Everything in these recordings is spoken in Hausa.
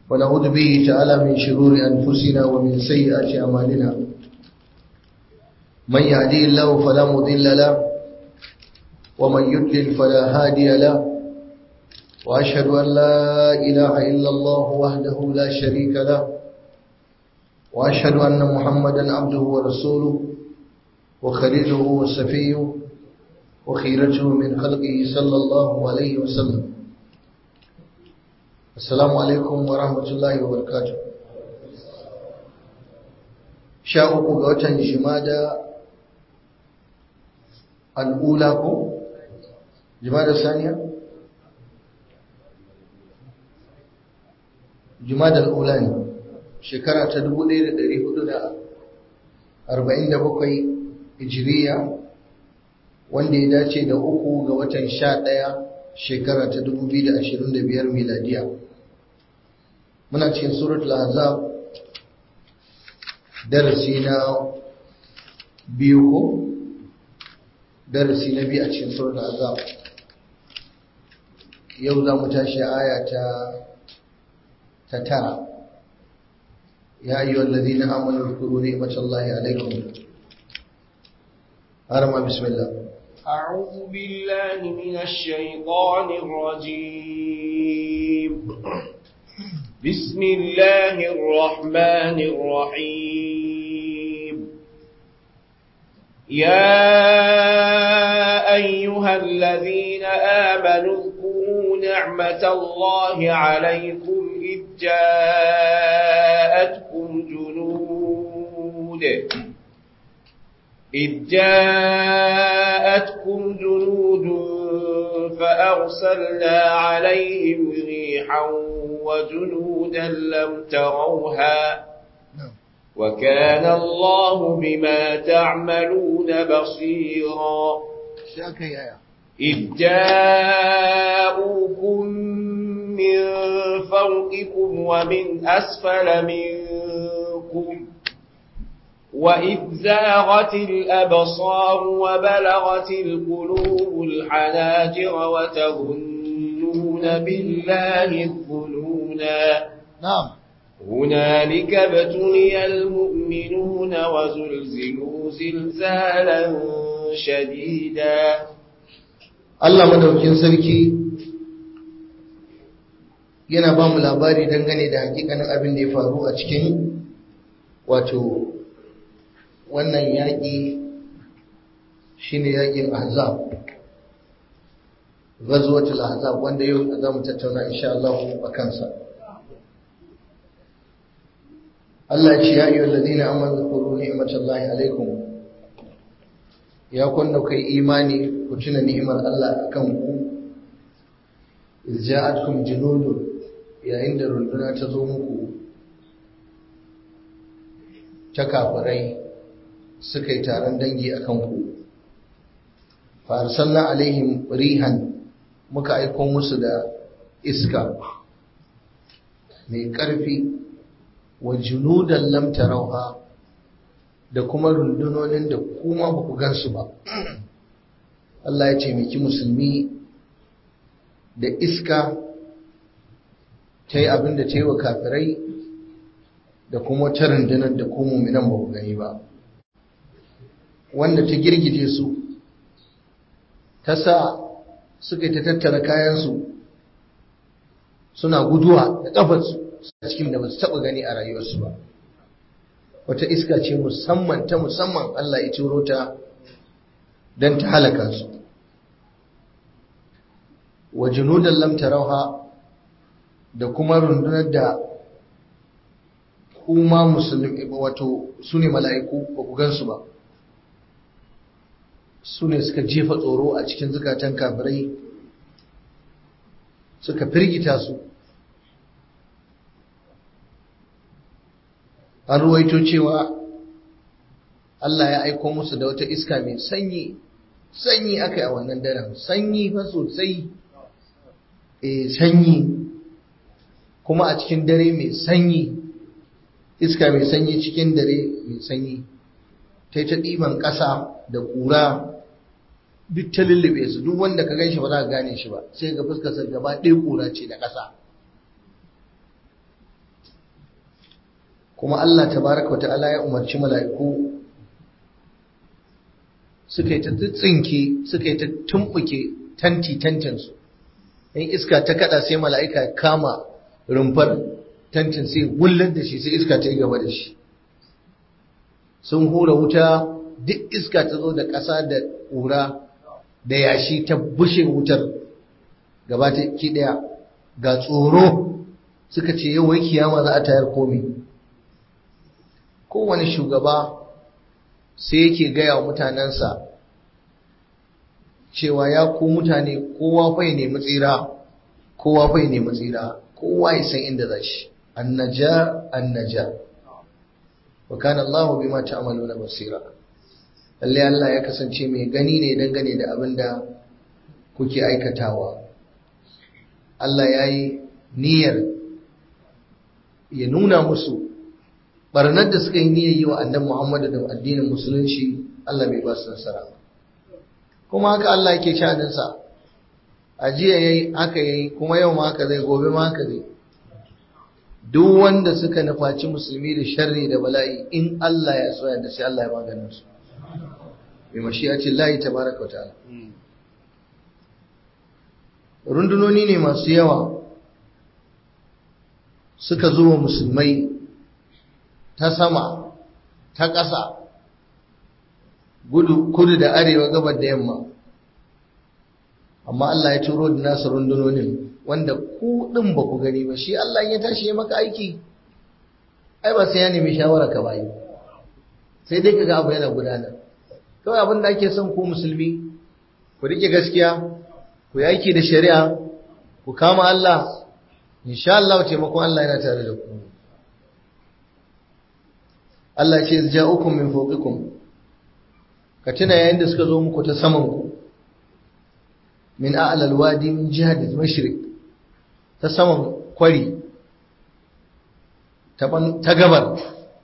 ونعوذ به تعالى من شرور أنفسنا ومن سيئات أعمالنا من يهدي الله فلا مضل له ومن يضلل فلا هادي له وأشهد أن لا إله إلا الله وحده لا شريك له وأشهد أن محمدا عبده ورسوله وخليله وصفيه وخيرته من خلقه صلى الله عليه وسلم السلام عليكم ورحمة الله وبركاته شاء قوة جمادة الأولى جمادة الثانية جمادة الأولى shekara ta 1447 hijiriya wanda ya dace da uku ga watan sha ɗaya shekara ta 2025 miladiya muna cikin suratul azab darasi na biyu ko darasi na biyu a cikin suratul azab yau za mu tashi aya ta ta tara يا أيها الذين آمنوا اذكروا نعمة الله عليكم أرمى بسم الله أعوذ بالله من الشيطان الرجيم بسم الله الرحمن الرحيم يا أيها الذين آمنوا اذكروا نعمة الله عليكم إذ جاءتكم جنود إذ جاءتكم جنود فأرسلنا عليهم ريحا وجنودا لم تروها وكان الله بما تعملون بصيرا إذ جاءوكم من فوقكم ومن أسفل منكم وإذ زاغت الأبصار وبلغت القلوب الحناجر وتظنون بالله الظنونا نعم هنالك ابتلي المؤمنون وزلزلوا زلزالا شديدا Allah madaukin sarki yana ba mu labari dangane da hakikanin abin da ya faru a cikin wato wannan yaƙi shine yaƙin ahzab ghazwatul ahzab wanda yau za mu tattauna insha Allah a kansa Allah ya ce ya ayyuhal ladina amanu zkuru ni'matallahi alaikum ya kunna kai imani ku tuna ni'imar Allah akan ku ja'atkum junudun yayin da runduna ta zo muku ta kafirai suka yi taron dangi a kanku farsalna alaihim rihan muka aiko musu da iska mai ƙarfi wa junudan lam tarauha da kuma rundunonin da kuma ba ku gansu ba Allah ya taimaki musulmi da iska ta yi abin da ta yi wa kafirai da kuma ta rundunar da kuma muminan ba ku gani ba wanda ta girgije su ta sa suka ta tattara kayansu suna guduwa da ƙafarsu a cikin da ba su taɓa gani a rayuwarsu ba wata iska ce musamman ta musamman Allah ya turo ta don ta halaka su wa junudan lam tarauha da kuma rundunar da kuma musulmi wato su ne mala'iku ba ku gansu ba su ne suka jefa tsoro a cikin zukatan kafirai suka firgita su an ruwaito cewa Allah ya aiko musu da wata iska mai sanyi sanyi aka yi a wannan daren sanyi fa sosai eh sanyi kuma a cikin dare mai sanyi iska mai sanyi cikin dare mai sanyi ta yi ta ɗiban ƙasa da ƙura duk ta lullube su duk wanda ka ganshi ba za ka gane shi ba sai ga fuskarsa gaba ɗaya ƙura ce da ƙasa kuma Allah tabaraka ta'ala ya umarci mala'iku suka yi ta tsinke suka yi ta tumbuke tanti tantinsu in iska ta kada sai mala'ika ya kama rumfar tantin sai gullar da shi sai iska ta yi gaba da shi sun hura wuta duk iska ta zo da ƙasa da ƙura da yashi ta bushe wutar gaba ta ki ɗaya ga tsoro suka ce yau wai kiyama za a tayar komi kowane shugaba sai yake gaya wa mutanensa cewa ya ku mutane kowa fai nemi tsira kowa fai nemi tsira kowa ya san inda za shi annaja annaja wa kana Allah bima ta'maluna basira lalle Allah ya kasance mai gani ne dangane da abin da kuke aikatawa Allah ya yi niyyar ya nuna musu barnar da suka yi niyyar yi wa annabi Muhammadu da addinin musulunci Allah bai ba su nasara kuma haka Allah yake shaninsa a jiya yayi haka yayi kuma yau ma haka zai gobe ma haka zai duk wanda suka nufaci musulmi da sharri da bala'i in Allah ya so da sai Allah ya maganin su bi mashi'ati Allah tabaraka wa ta'ala rundunoni ne masu yawa suka zuwa musulmai ta sama ta ƙasa kudu da arewa gabar da yamma amma Allah ya turo da nasu rundunonin wanda ku ɗin ba ku gani ba shi Allah ya tashi ya maka aiki ai ba sai ya nemi shawara ka bayi sai dai kaga abu yana gudana kawai abin da ake son ku musulmi ku rike gaskiya ku yi aiki da shari'a ku kama Allah insha Allah taimakon Allah yana tare da ku Allah ce ja'ukum min fawqikum ka tuna yayin da suka zo muku ta saman ku min a'la alwadi min jihati al-mashriq ta saman kwari ta gabar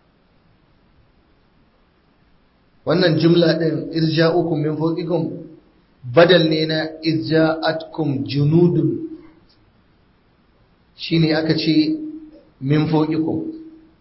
wannan jumla din irja'ukum min fawqikum badal ne na irja'atkum junudun shine aka ce min fawqikum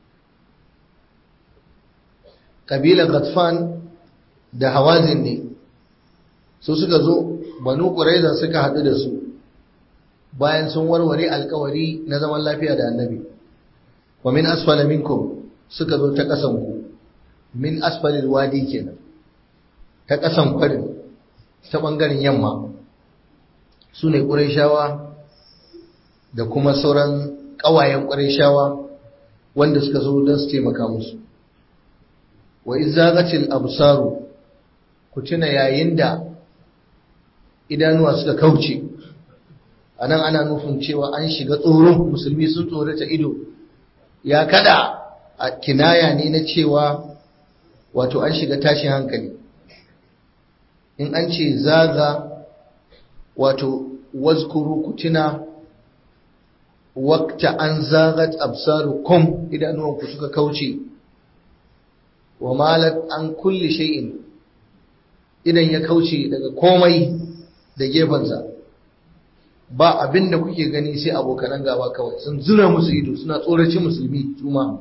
kabilar Ghatfan da Hawazin ne su suka zo banu Quraiza suka haɗu da su bayan sun warware alkawari na zaman lafiya da annabi wa min asfala minkum suka zo ta ƙasan ku min asfalil wadi kenan ta ƙasan kwarin ta ɓangaren yamma su ne ƙurayshawa da kuma sauran ƙawayen ƙurayshawa wanda suka zo don su taimaka musu wa izagatil absaru ku tuna yayin da idanuwa suka kauce anan ana nufin cewa an shiga tsoro musulmi sun tsorata ido ya kada a kinaya ne na cewa wato an shiga tashin hankali in an ce zaga wato wazkuru ku tuna wakta an zagat absarukum idanuwanku suka kauce wa malat an kulli shay'in idan ya kauce daga komai da gefensa ba abin da kuke gani sai abokanan gaba kawai sun zura musu ido suna tsoraci musulmi juma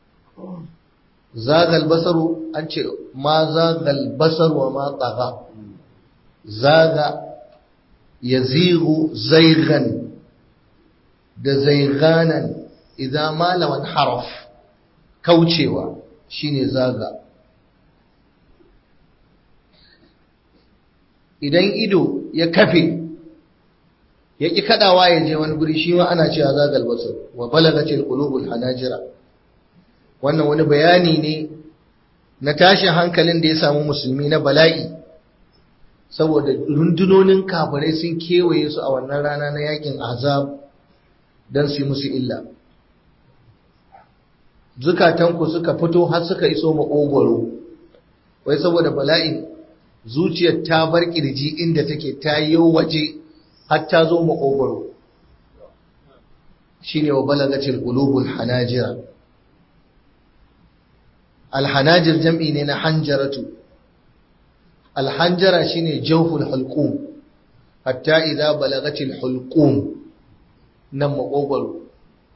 zagal basaru an ce ma zagal basar wa ma tsaga zaga ya zigu zaigan da zaiganan idan malaman haraf kaucewa shine zaga idan ido ya kafe ya ƙi kaɗawa ya je wani guri shi ma ana cewa zagal basar wa balagatil qulubul hanajira wannan wani bayani ne na tashin hankalin da ya samu musulmi na bala'i saboda rundunonin kafirai sun kewaye su a wannan rana na yakin azab don su yi musu illa zukatanku suka fito har suka iso maƙogwaro wai saboda bala'in zuciyar ta bar ƙirji inda take ta yi waje har ta zo maƙogwaro shi ne wa balagacin ƙulubul hanajira alhanajir jam'i ne na hanjaratu alhanjara shi ne jauful halƙum hatta idza balagatil hulqum nan maƙogwaro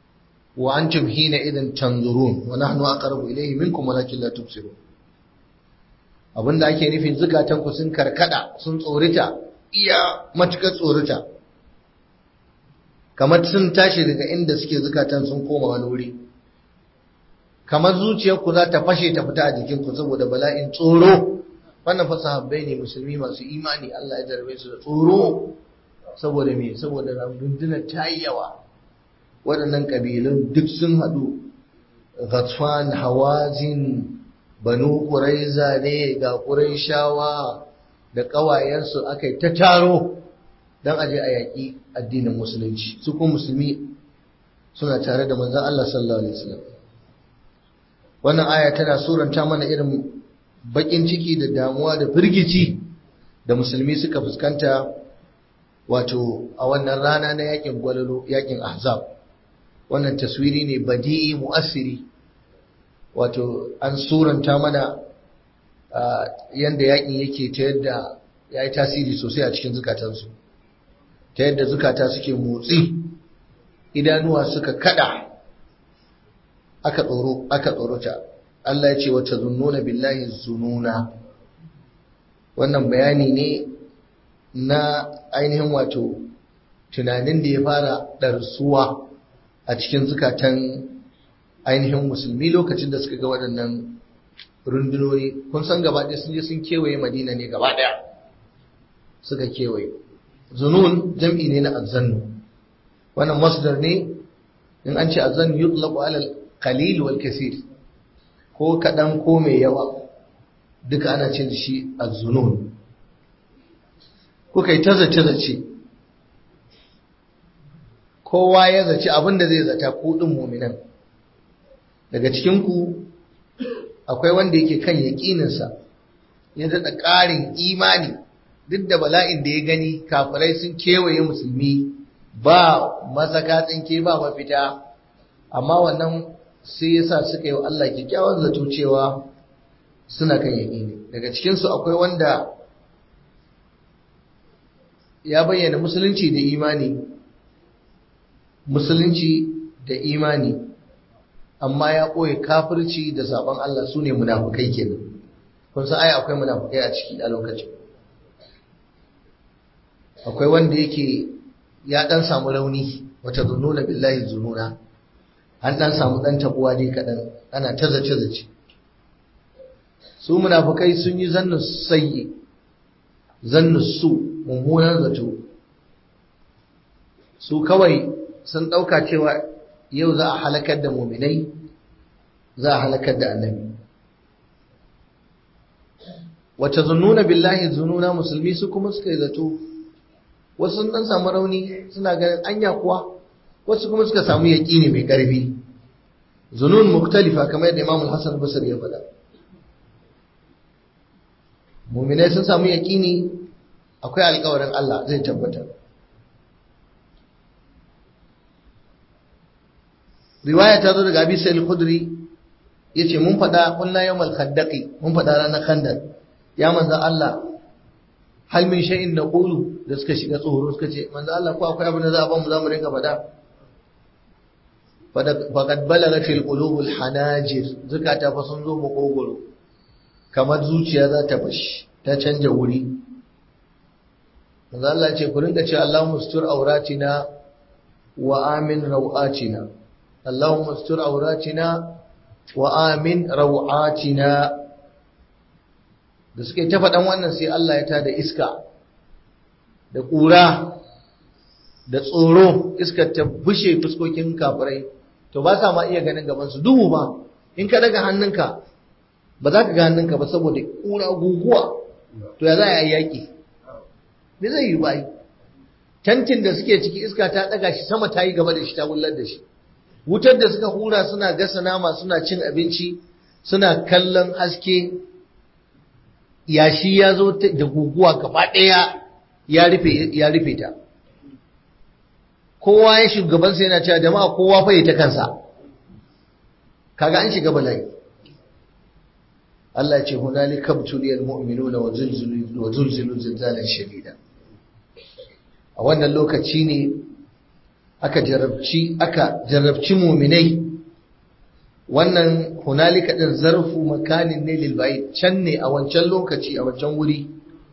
wa antum hina idan tanzurun wa nahnu aqrabu ilayhi minkum walakin la tubsirun abinda ake nufin zukatan ku sun karkada sun tsorita iya matukar tsorita kamar sun tashi daga inda suke zukatan sun koma wani wuri kamar zuciyarku za ta fashe ta fita a jikinku saboda bala'in tsoro wannan fa sahabbai ne musulmi masu imani Allah ya jarabe su da tsoro saboda me saboda rundunar ta yi yawa waɗannan ƙabilun duk sun haɗu Ghatfan Hawazin Banu Quraiza ne ga Qurayshawa da ƙawayensu aka yi ta taro don aje a yaƙi addinin musulunci su kuma musulmi suna tare da manzon Allah sallallahu alaihi wasallam wannan aya tana suranta mana irin bakin ciki da damuwa da firgici da musulmi suka fuskanta wato a wannan rana na yakin gwalalo yakin ahzab wannan taswiri ne badi'i mu'assiri wato an suranta mana yanda yakin yake ta yadda ya yi tasiri sosai a cikin zukatansu ta yadda zukata suke motsi idanuwa suka kada aka tsoro aka tsorota Allah ya ce wata zunnuna billahi zununa wannan bayani ne na ainihin wato tunanin da ya fara ɗarsuwa a cikin zukatan ainihin musulmi lokacin da suka ga waɗannan rundunoni kun san gaba ɗaya sun je sun kewaye madina ne gaba ɗaya suka kewaye zunun jam'i ne na azzannu wannan masdar ne in an ce azzannu yutlaqu ala al-qalil wal kaseer ko kaɗan ko mai yawa duka ana ce da shi azzunun kuka yi ta zace-zace kowa ya zaci abin da zai zata kuɗin muminan daga cikinku akwai wanda yake kan yaƙininsa ya daɗa ƙarin imani duk da bala'in da ya gani kafirai sun kewaye musulmi ba masaka tsinke ba mafita amma wannan sai yasa suka yi wa Allah kyakkyawan zato cewa suna kan yaƙini daga cikinsu akwai wanda ya bayyana musulunci da imani musulunci da imani amma ya ɓoye kafirci da sabon Allah su ne munafukai kenan kun san ai akwai munafukai a ciki a lokacin akwai wanda yake ya ɗan samu rauni wata zununa billahi zununa an ɗan samu ɗan tabuwa dai kaɗan ana ta zace-zace su munafukai sun yi zannu sayyi zannu su mummunan zato su kawai sun ɗauka cewa yau za a halakar da muminai za a halakar da annabi wata zununa billahi zununa musulmi su kuma suka yi zato wasu sun ɗan samu rauni suna ganin anya kuwa wasu kuma suka samu yaƙini mai ƙarfi zunun muktalifa kamar yadda imamul hassan basir ya faɗa muminai sun samu yaƙini akwai alƙawarin Allah zai tabbatar riwaya ta zo daga abi sa'il khudri yace mun faɗa kunna yawmal khandaqi mun faɗa ranar khandaq ya manzo Allah hal min shay'in naqulu da suka shiga tsoro suka ce manzo Allah ko akwai abin da za a bamu za mu rinka faɗa faqad balagat fil qulub al hanajir zakata fa sun zo makogoro kamar zuciya za ta fashi ta canja wuri manzo Allah ce ku rinka ce Allahumma ustur auratina wa amin rawatina Allahumma ustur auratina wa amin rawatina da suke ta faɗan wannan sai Allah ya tada iska da ƙura da tsoro iskar ta bushe fuskokin kafirai to ba sa ma iya ganin gabansu duhu ba in ka daga hannunka ba za ka ga hannunka ba saboda ƙura guguwa to ya za a yi yaƙi me zai yi ba tantin da suke ciki iska ta ɗaga shi sama ta yi gaba da shi ta wullar da shi wutar da suka hura suna gasa nama suna cin abinci suna kallon haske yashi ya zo da guguwa gaba ɗaya ya rufe ta kowa ya shugabansa yana cewa jama'a kowa fa ta kansa kaga an shiga bala'i Allah ya ce hunalika btuliyal mu'minuna wa zulzilu wa zulzilu zilzalan shadida a wannan lokaci ne aka jarabci aka jarabci muminai wannan hunalika din zarfu makanin ne lil can ne a wancan lokaci a wancan wuri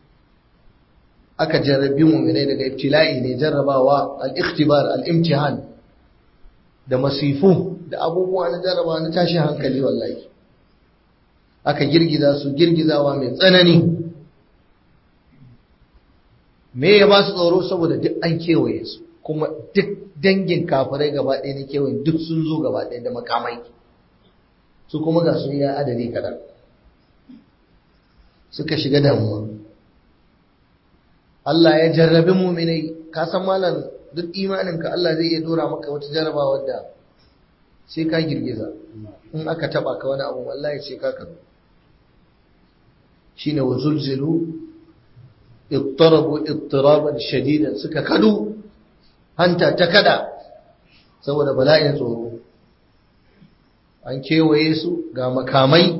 aka jarrabi muminai daga ibtila'i ne jarrabawa al-ikhtibar al-imtihan da masifu da abubuwa na jarraba na tashin hankali wallahi aka girgiza su girgizawa mai tsanani me ya ba su tsoro saboda duk an kewaye su kuma duk dangin kafirai gaba ɗaya na kewaye duk sun zo gaba ɗaya da makamai su kuma ga sun ya adadi kaɗan suka shiga damuwa Allah ya jarrabi muminai ka san malam duk imaninka Allah zai iya dora maka wata jarrabawa da sai ka girgiza in aka taba ka wani abu wallahi sai ka karu shine wa zulzilu ittarabu ittiraban shadidan suka kadu hanta ta kada saboda bala'in tsoro an kewaye su ga makamai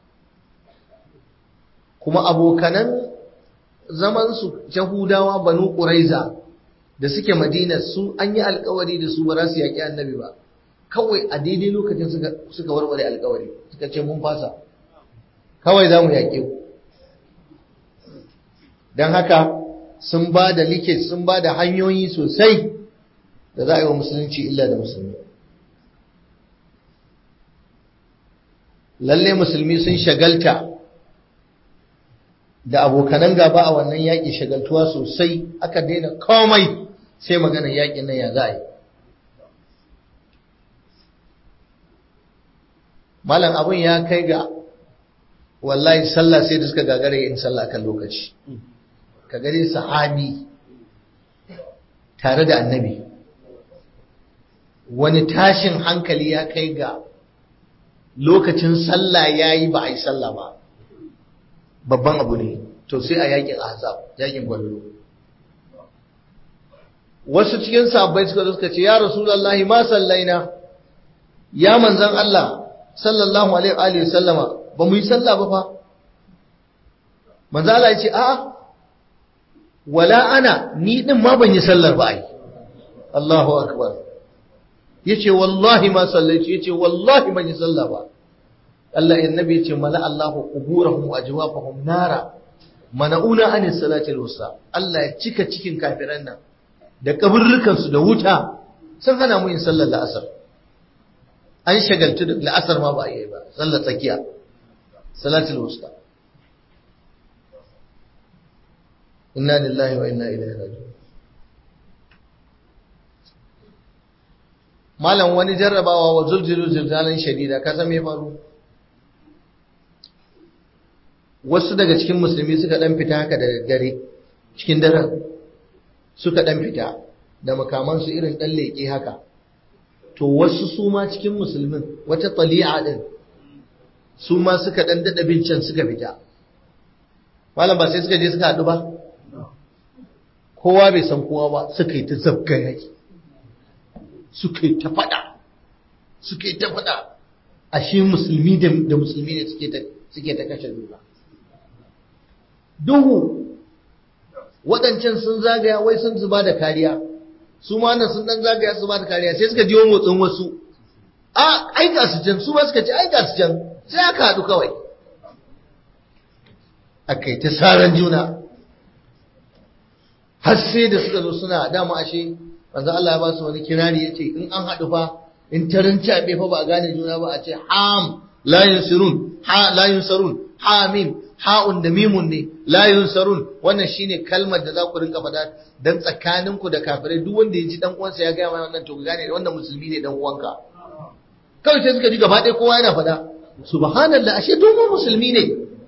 kuma abokanan zaman su Yahudawa banu Quraiza da suke Madina su an yi alkawari da su ba za su yaki annabi ba kawai a daidai lokacin suka suka warware alkawari suka ce mun fasa kawai za mu yaƙe ku don haka sun ba da like sun ba da hanyoyi sosai da za a yi wa musulunci illa da musulmi lalle musulmi sun shagalta da abokanan gaba a wannan yaƙi shagaltuwa sosai aka daina komai sai maganar yaƙin nan ya za a yi malam abin ya kai ga wallahi sallah sai da suka gagara yin sallah kan lokaci ka gare sahabi tare da annabi wani tashin hankali ya kai ga lokacin sallah ya yi ba a yi sallah ba babban abu ne to sai a yakin azab yakin gwallo wasu cikin sabbai suka suka ce ya rasulullahi ma sallaina ya manzan Allah sallallahu alaihi wa sallama ba mu yi sallah ba fa manzo Allah ya ce a'a wala ana ni din ma ban yi sallar ba ai Allahu akbar yace wallahi ma sallaitu yace wallahi ban yi sallah ba Allah annabi yace mala Allahu quburahum wa ajwafahum nara mana'una an salati al-wusta Allah ya cika cikin kafiran nan da kaburrukan su da wuta sun hana mu yin sallar la'asar an shagaltu da la'asar ma ba a yi ba sallar tsakiya salatul wusta inna lillahi wa inna ilaihi raji'un malam wani jarrabawa wa zulzilu zilzalan shadida ka san me faru wasu daga cikin musulmi suka dan fita haka da daddare cikin daren suka dan fita da makamansu irin dan leke haka to wasu su ma cikin musulmin wata tali'a din su ma suka dan dada bincin suka fita malam ba sai suka je suka haɗu ba kowa bai san kowa ba suka yi ta zabga yaki suka yi ta faɗa suka yi ta faɗa ashe musulmi da musulmi ne suke ta kashe juna duhu waɗancan sun zagaya wai sun zuba da kariya su ma nan sun dan zagaya su ba da kariya sai suka jiwo motsin wasu a ai ga su can su ma suka ce ai ga su can sai aka haɗu kawai aka yi ta saran juna har sai da suka zo suna dama ashe manzo Allah ya ba su wani kirari yace in an haɗu fa in tarin cabe fa ba a gane juna ba a ce ham la yunsirun ha la yunsarun hamim ha'un da mimun ne la yunsarun wannan shine kalmar da za ku rinka faɗa dan tsakanin ku da kafirai duk wanda ya ji dan uwansa ya ga mai wannan to gane wannan musulmi ne dan uwanka kawai sai suka ji gaba ɗaya kowa yana faɗa subhanallah ashe duk musulmi ne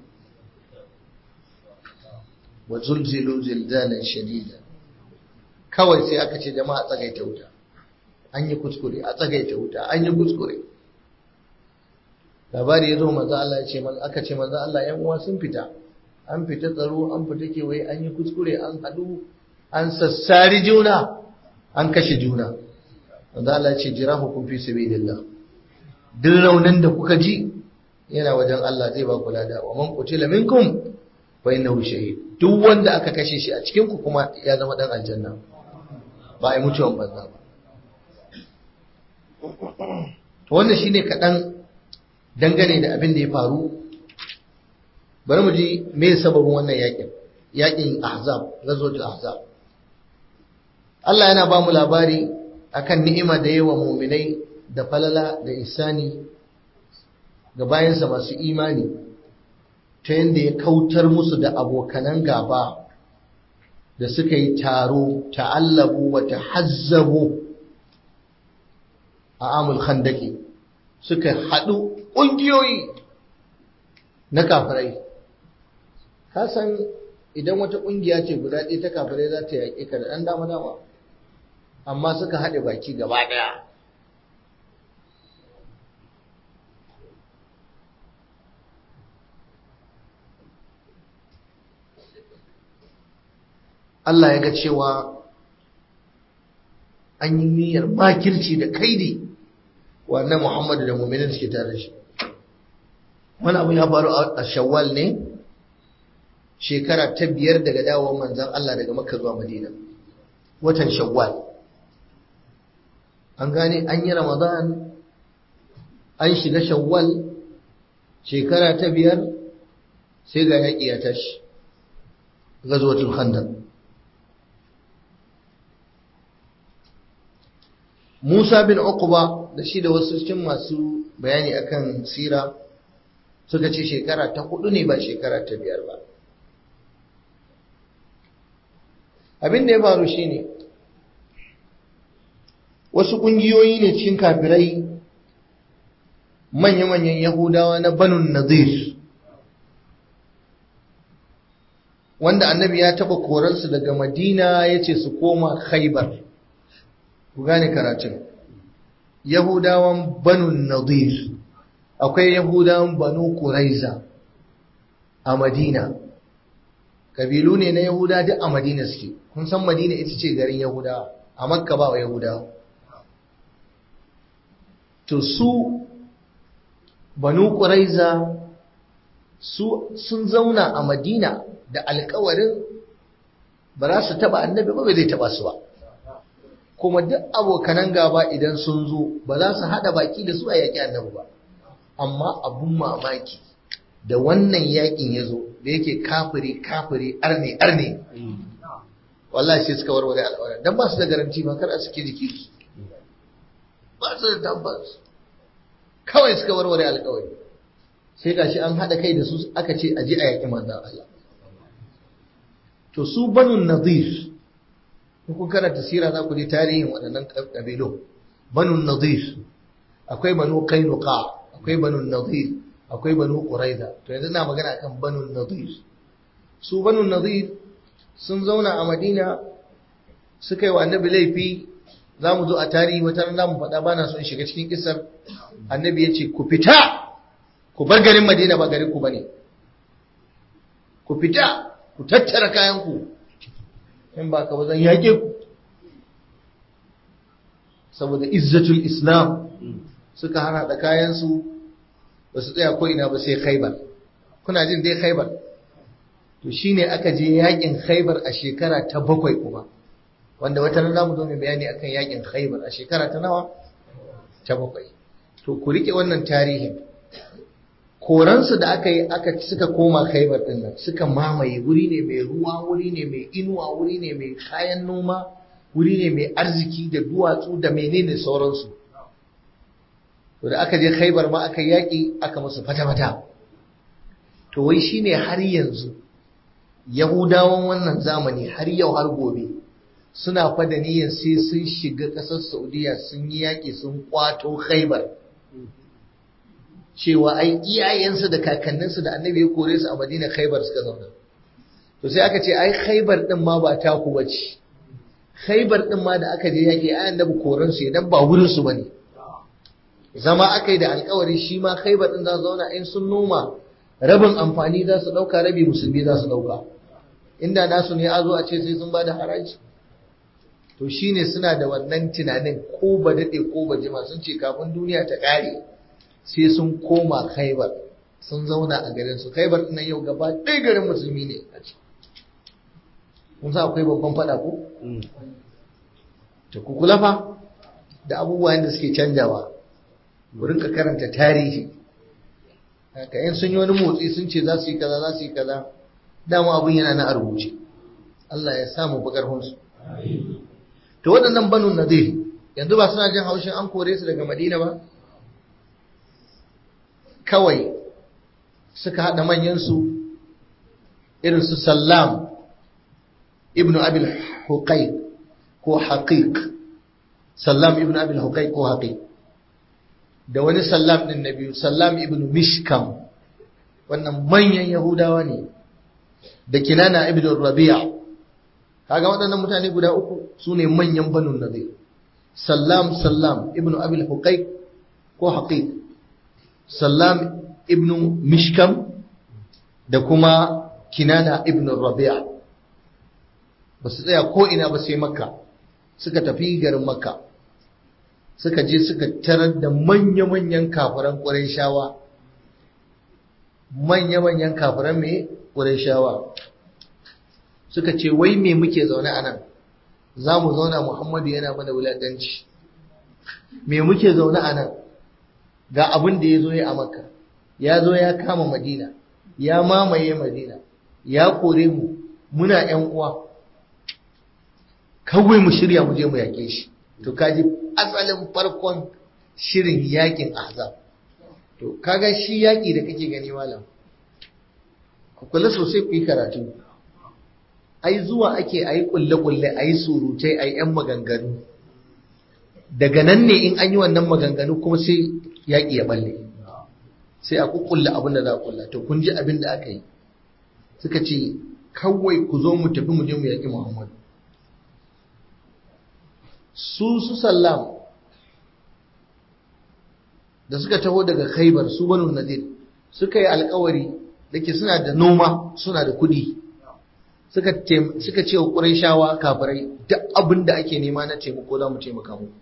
wa zulzilu zilzalan shadida kawai sai aka ce jama'a tsagaita wuta an yi kuskure a tsagaita wuta an yi kuskure labari ya zo manzo Allah ya ce aka ce manzo Allah yan uwa sun fita an fita tsaro an fita kewaye an yi kuskure an hadu an sassari juna an kashe juna manzo Allah ya ce jirahu kun fi sabilillah duk raunin da kuka ji yana wajen Allah zai ba ku lada wa man qutila minkum fa innahu shahid duk wanda aka kashe shi a cikin ku kuma ya zama dan aljanna ba ai mutuwan banza ba wannan shine kaɗan dangane da abin da ya faru bari mu ji me sababin wannan yakin yakin ahzab ghazwatul ahzab Allah yana ba mu labari akan ni'ima da yawa mu'minai da falala da isani ga bayansa masu imani ta yadda ya kautar musu da abokanan gaba da suka yi taro ta'allabu wa tahazzabu a amul khandaki suka haɗu ƙungiyoyi na kafirai ka san idan wata ƙungiya ce guda ɗaya ta kafirai za ta yaƙe ka da ɗan dama dama amma suka haɗe baki gaba ɗaya Allah ya ga cewa an yi niyyar makirci da kaidi wannan Muhammadu da muminin suke tare da shi wani abu ya faru a shawwal ne shekara ta biyar daga dawowar manzan Allah daga makka zuwa madina watan shawwal an gane an yi ramadan an shiga shawwal shekara ta biyar sai ga yaƙi ya tashi gazuwatul khandaq Musa bin Uqba da shi da wasu cikin masu bayani akan sira suka ce shekara ta hudu ne ba shekara ta biyar ba abin da ya faru shine wasu ƙungiyoyi ne cikin kafirai manya-manyan yahudawa na banun nazir wanda annabi ya taɓa korarsu daga madina ya ce su koma khaibar ku gane karatun yahudawan banu nadir akwai yahudawan banu kuraiza a madina kabilu ne na yahuda duk a madina suke kun san madina ita ce garin yahudawa a makka ba wa yahudawa to su banu kuraiza su sun zauna a madina da alkawarin ba za su taba annabi ba bai zai taba su ba kuma duk abokanan gaba idan sun zo ba za su haɗa baki da su a yaƙi annabi ba amma abun mamaki da wannan yaƙin ya zo da yake kafiri kafiri arne arne wallahi sai suka warware al'aura dan ba su da garanti ba kar a suke jiki ba su da tabbas kawai suka warware alƙawari sai gashi an haɗa kai da su aka ce a je a yaƙi manzon Allah to su banu nadir kun karanta sira za ku ji tarihin waɗannan ƙabilu banu nadir akwai banu kainuka akwai banu nadir akwai banu quraiza to yanzu na magana kan banu nadir su banu nadir sun zauna a madina suka yi wa annabi laifi za mu zo a tarihi wata ran za mu faɗa bana son shiga cikin kisar annabi ya ce ku fita ku bar garin madina ba garin ku bane ku fita ku tattara kayan ku in ba ka ba zan yaƙe ku saboda izzatul islam suka hana da kayansu ba su tsaya ko ina ba sai khaibar kuna jin dai khaibar to shine aka je yaƙin khaibar a shekara ta bakwai kuma wanda wata rana mu zo mai bayani akan yaƙin khaibar a shekara ta nawa ta bakwai to ku rike wannan tarihin koransu da aka yi aka suka koma khaibar din nan suka mamaye wuri ne mai ruwa wuri ne mai inuwa wuri ne mai kayan noma wuri ne mai arziki da duwatsu da menene sauransu to da aka je khaibar ma aka yaƙi aka musu fata-fata to wai shine har yanzu yahudawan wannan zamani har yau har gobe suna fada niyyar sai sun shiga ƙasar saudiya sun yi yaƙi sun kwato khaibar cewa ai iyayensu da kakanninsu da annabi ya kore su a madina khaibar suka zauna to sai aka ce ai khaibar din ma ba taku bace khaibar din ma da aka je yake ai annabi koran su idan ba wurin su bane zama aka yi da alkawari shi ma khaibar din za su zauna in sun noma rabin amfani za su dauka rabi musulmi za su dauka inda nasu ne a zo a ce sai sun bada haraji to shine suna da wannan tunanin ko ba dade ko ba jima sun ce kafin duniya ta kare sai sun koma khaibar sun zauna a garin su khaibar ɗin yau gaba ɗaya garin musulmi ne a ciki kun sa akwai babban faɗa ko to ku kula fa da abubuwan da suke canjawa wurin ka karanta tarihi haka in sun yi wani motsi sun ce za su yi kaza za su yi kaza dama abin yana na a rubuce Allah ya samu fi ƙarfinsu to waɗannan banu nadir yanzu ba suna jin haushin an kore su daga madina ba kawai suka haɗa manyansu irin su sallam ibnu abil huqaiq ko haqiq sallam ibnu abil huqaiq ko haqiq da wani sallam din na biyu sallam ibnu mishkam wannan manyan yahudawa ne da kinana ibnu rabi'a kaga waɗannan mutane guda uku su ne manyan banu nadir sallam sallam ibnu abil huqaiq ko haqiq sallam ibnu mishkam da kuma kinana ibnu rabi'a ba su tsaya ko ina ba sai makka suka tafi garin makka suka je suka tarar da manya-manyan kafiran ƙurayshawa manya-manyan kafiran mai ƙurayshawa suka ce wai me muke zaune a nan za mu zauna muhammadu yana mana wulaƙanci me muke zaune a nan ga abin da ya zo ya a makka ya zo ya kama madina ya mamaye madina ya kore mu muna ‘yan uwa kawai mu shirya mu je mu yaƙe shi to kaji asalin farkon shirin yaƙin azab to kaga shi yaƙi da kake gani malam ku kula sosai ku yi karatu ai zuwa ake ayi kulle-kulle ayi surutai ayi ‘yan maganganu daga nan ne in an yi wannan maganganu kuma sai yaƙi ya balle sai a kukkulle abin da za a kulla to kun ji abin da aka yi suka ce kawai ku zo mu tafi mu je mu yaƙi muhammadu su su sallam da suka taho daga khaibar su banu nadir suka yi alkawari da ke suna da noma suna da kudi suka ce wa ƙurayshawa kafirai duk abin da ake nema na taimako za mu taimaka mu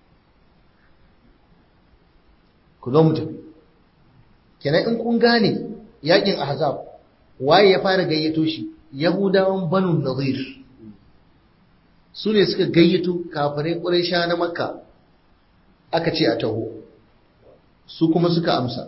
ku zo mu tafi kenan in kun gane yakin ahzab waye ya fara gayyato shi yahudawan banu nadir su ne suka gayyato kafirai ƙuraysha na makka aka ce a taho su kuma suka amsa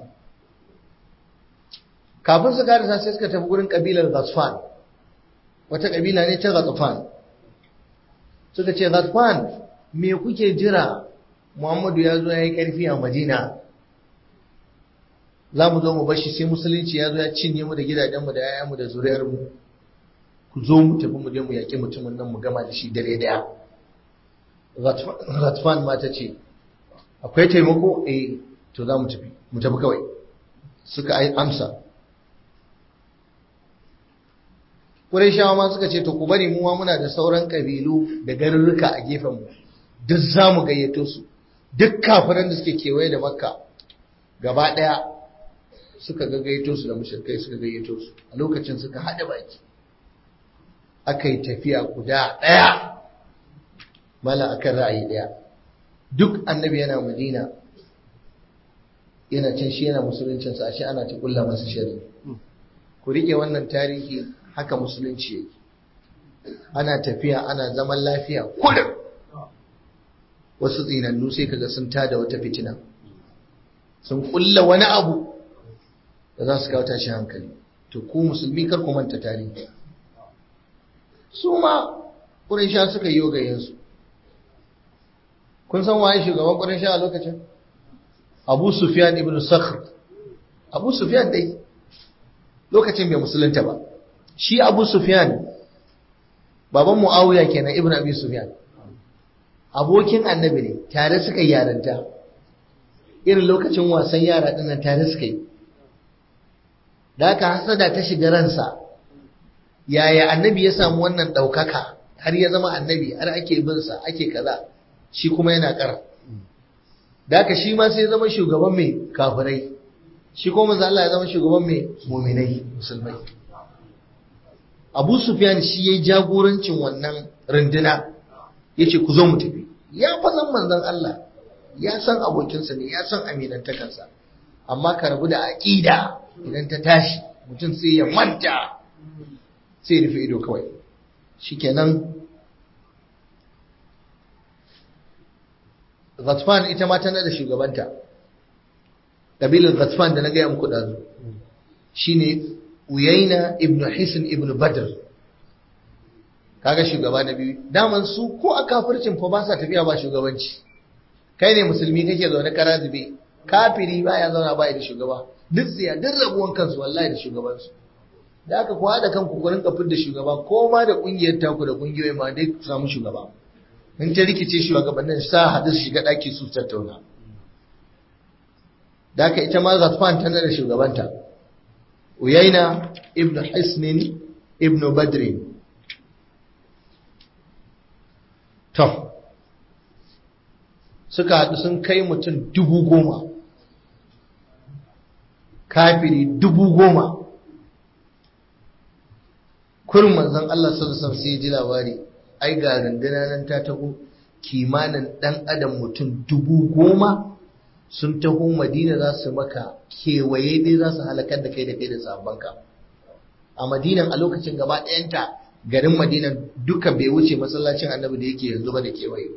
kafin su karisa sai suka tafi gurin kabilar Ghatfan wata kabila ne ta Ghatfan suka ce Ghatfan me kuke jira Muhammadu ya zo ya yi ƙarfi a Madina za mu zo mu bashi sai musulunci ya zo ya cinye mu da gidajenmu da yayanmu da zuriyarmu ku zo mu tafi mu je mu yaƙi mutumin nan mu gama da shi dare daya Ghatfan ma ta ce akwai taimako eh to za mu tafi mu tafi kawai suka amsa Qurayshawa ma suka ce to ku bari mu ma muna da sauran kabilu da garurruka a gefen mu duk za mu gayyato su duk kafiran da suke kewaye da Makka gaba daya suka ga gayyato su da mushrikai suka gayyato su a lokacin suka hada baki aka yi tafiya guda daya mala akan ra'ayi daya duk annabi yana Madina yana cin shi yana musuluncinsa ashe ana ta kulla masa shari ku rike wannan tarihi haka musulunci yake ana tafiya ana zaman lafiya kullum wasu tsinannu sai kaga sun tada wata fitina sun kulla wani abu da za su kawo tashi hankali to ku musulmi kar ku manta tarihi su ma ƙuraysha suka yi yogayensu kun san waye shugaban ƙuraysha a lokacin abu sufyan ibn sakhr abu sufyan dai lokacin bai musulunta ba shi abu sufyan baban muawiya kenan ibn abi sufyan abokin annabi ne tare suka yi yaranta irin lokacin wasan yara dinnan tare suka yi da haka hasada ta shiga ransa yaya annabi ya samu wannan ɗaukaka har ya zama annabi har ake bin sa ake kaza shi kuma yana ƙara da haka shi ma sai ya zama shugaban mai kafirai shi kuma manzo Allah ya zama shugaban mai muminai musulmai Abu Sufyan shi yayi jagorancin wannan runduna yace ku zo mu tafi ya fa san manzon Allah ya san abokinsa ne ya san aminantakarsa amma ka rabu da aqida idan ta tashi mutum sai ya manta sai rufe ido kawai shikenan Ghatfan ita ma tana da shugabanta kabilar Ghatfan da na gaya muku ɗazu shine Uyaina ibn Hisn ibn Badr kaga shugaba na biyu daman su ko a kafircin fa ba sa tafiya ba shugabanci kai ne musulmi kake zaune kara zube kafiri baya zauna baya da shugaba duk tsiya duk rabuwan kansu wallahi da shugabansu da aka kuwa da kanku ku rinka da shugaba ko ma da kungiyar taku da kungiyoyi ma dai ku samu shugaba in ta rikice shugabannin sa haɗu su shiga ɗaki su tattauna da aka ita ma Ghatfan tana da shugabanta Uyaina ibn Hisnin ibn Badrin To, suka haɗu sun kai mutum dubu goma, kafiri dubu goma. Kurin manzon Allah sallallahu sai ya ji labari, ai ga runduna nan ta taho kimanin ɗan adam mutum dubu goma sun taho Madina za su maka kewaye dai za su halakar da kai da kai da sabanka. A Madinan a lokacin gaba ɗayanta garin madina duka bai wuce masallacin annabi da yake yanzu ba da kewaye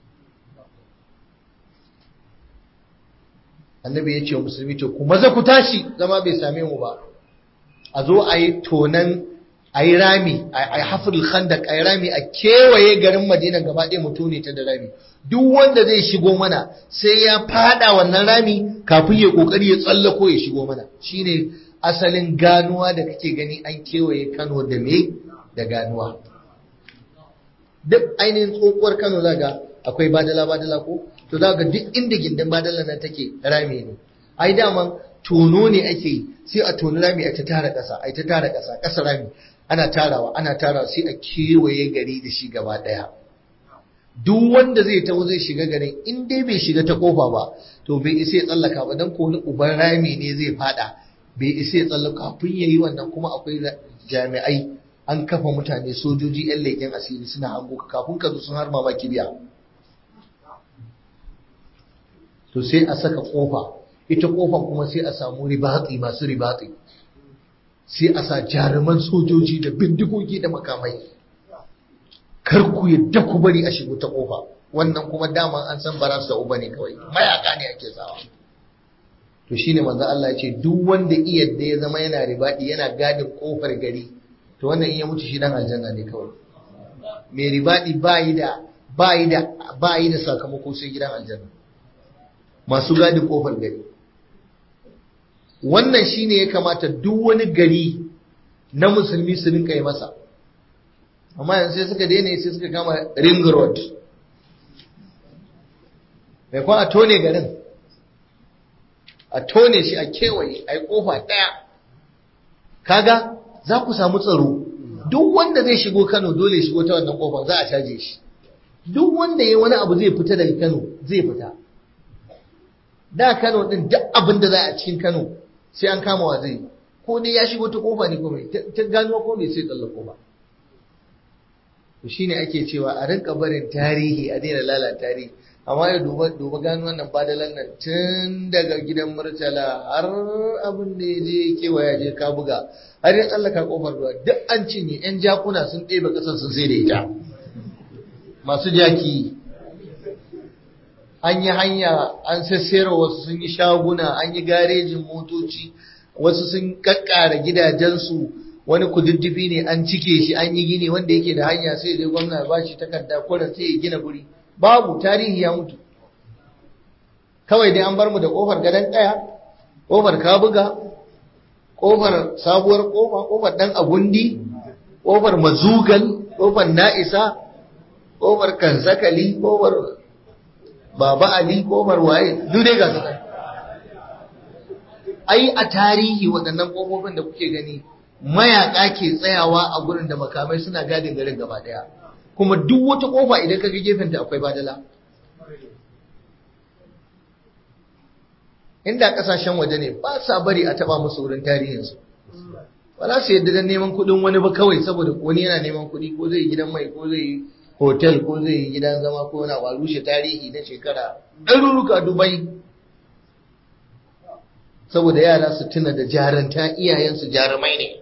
annabi ya ce wa musulmi to ku maza ku tashi zama bai same mu ba a zo a yi tonan a yi rami a yi hafirul khandak a yi rami a kewaye garin madina gaba ɗaya mu tone ta da rami duk wanda zai shigo mana sai ya fada wannan rami kafin ya kokari ya tsallako ya shigo mana shine asalin ganuwa da kake gani an kewaye kano da me da ganuwa duk ainihin tsohuwar kano zaga akwai badala badala ko to zaga duk inda gindin badala nan take rami ne ai daman tono ne ake yi sai a toni rami a ta tara ƙasa a ta tara ƙasa ƙasa rami ana tarawa ana tarawa sai a kewaye gari da shi gaba ɗaya duk wanda zai taho zai shiga garin in dai bai shiga ta kofa ba to bai isa ya tsallaka ba dan ko wani uban rami ne zai fada bai isa ya tsallaka kafin yayi wannan kuma akwai jami'ai an kafa mutane sojoji 'yan leƙen asiri suna hango ka kafin ka zo sun harma ma kibiya to sai a saka kofa ita kofan kuma sai a samu ribatsi masu ribatsi sai a sa jaruman sojoji da bindigogi da makamai kar ku yadda ku bari a shigo ta kofa wannan kuma daman an san baras da uba ne kawai mayaka ne ake sawa to shine manzo Allah ya ce duk wanda iyadda ya zama yana ribadi yana gadin kofar gari to wannan in ya mutu shi dan aljanna ne kawai mai ribadi bayi da bayi da bayi da sakamako sai gidan aljanna masu gadin kofar gari wannan shine ya kamata duk wani gari na musulmi su rinka yi masa amma yanzu sai suka daina sai suka kama ring road mai kwan a tone garin a tone shi a kewaye a yi kofa ɗaya kaga za ku samu tsaro duk wanda zai shigo Kano dole shigo ta wannan kofar za a caje shi duk wanda ya wani abu zai fita daga Kano zai fita da Kano din duk abin da za a cikin Kano sai an kama wa zai ko dai ya shigo ta kofa ne ko mai ta gano ko mai sai tsallako ba to shine ake cewa a rinka barin tarihi a daina lalata tarihi amma ya duba duba gano wannan badalan nan tun daga gidan murtala har abin da ya je kewaya je ka buga har ya tsallaka kofar ruwa duk an cinye yan jakuna sun ɗebe ƙasar sun sai da ita masu jaki an yi hanya an sassera wasu sun yi shaguna an yi garejin motoci wasu sun kakkara gidajensu wani kududdufi ne an cike shi an yi gini wanda yake da hanya sai dai gwamna ba shi takarda kwarar sai ya gina guri babu tarihi ya mutu kawai dai an bar mu da kofar gadon kaya kofar kabuga kofar sabuwar kofa kofar dan agundi kofar mazugal kofar na'isa kofar kansakali kofar baba ali kofar waye duk dai ga su ai a tarihi waɗannan kofofin da kuke gani mayaka ke tsayawa a gurin da makamai suna gadin garin gaba daya kuma duk wata kofa idan ka ga gefenta akwai badala inda kasashen waje ne ba sa bari a taba musu wurin tarihinsu ba za su yadda don neman kuɗin wani ba kawai saboda wani yana neman kuɗi ko zai yi gidan mai ko zai yi hotel ko zai yi gidan zama ko na ba rushe tarihi na shekara ɗaruruka dubai saboda yara su tuna da jaranta iyayensu jarumai ne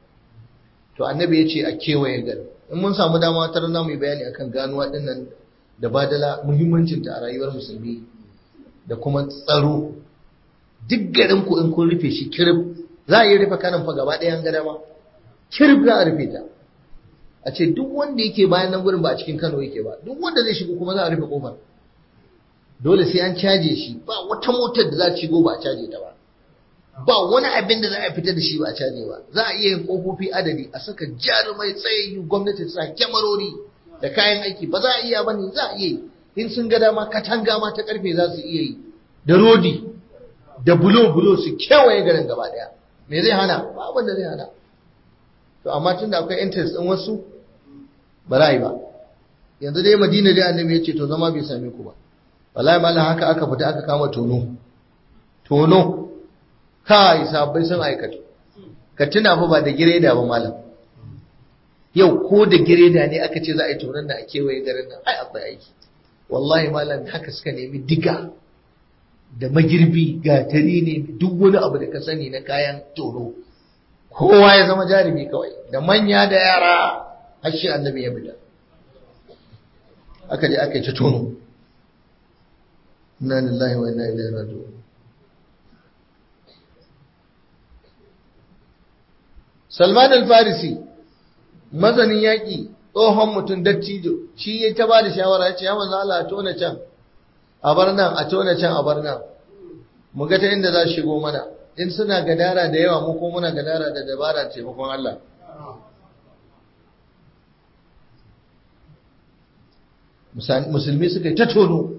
to annabi ya ce a kewaye gari in mun samu dama tar za mu yi bayani akan ganuwa ɗin nan da badala muhimmancinta a rayuwar musulmi da kuma tsaro duk garin ku in kun rufe shi kirib za a yi rufe kanan fa gaba ɗayan gada ma kirib za a rufe ta a ce duk wanda yake bayan nan gurin ba a cikin Kano yake ba duk wanda zai shigo kuma za a rufe kofar dole sai an caje shi ba wata motar da za ta shigo ba a caje ta ba ba wani abin da za a fita da shi ba a caje ba za a iya yin kofofi adadi a saka jarumai tsayayyu gwamnati ta sa kyamarori da kayan aiki ba za a iya ba ne za a iya yi in sun ga dama katanga ma ta karfe za su iya yi da rodi da bulo bulo su kewaye garin gaba daya me zai hana ba abin da zai hana to amma tunda akwai interest din wasu ba za a yi ba yanzu dai madina dai annabi ya ce to zama bai same ku ba wallahi malam haka aka fita aka kama tono tono kai sabbai sun aikata ka tuna fa ba da gireda ba malam yau ko da gireda ne aka ce za a yi tonon da a kewaye garin nan ai akwai aiki wallahi malam haka suka nemi diga da magirbi gatari ne duk wani abu da ka sani na kayan tono kowa ya zama jarumi kawai da manya da yara har shi annabi ya bida aka je aka yi ta tono inna lillahi wa inna ilaihi raji'un Salman al-Farisi mazanin yaƙi tsohon mutum dattijo shi ya ta ba da shawara ya ce ya manzo Allah a tona can a bar nan a tona can a bar nan mu ga ta inda za shigo mana in suna gadara da yawa mu ko muna gadara da dabara taimakon Allah musulmi suka yi ta tono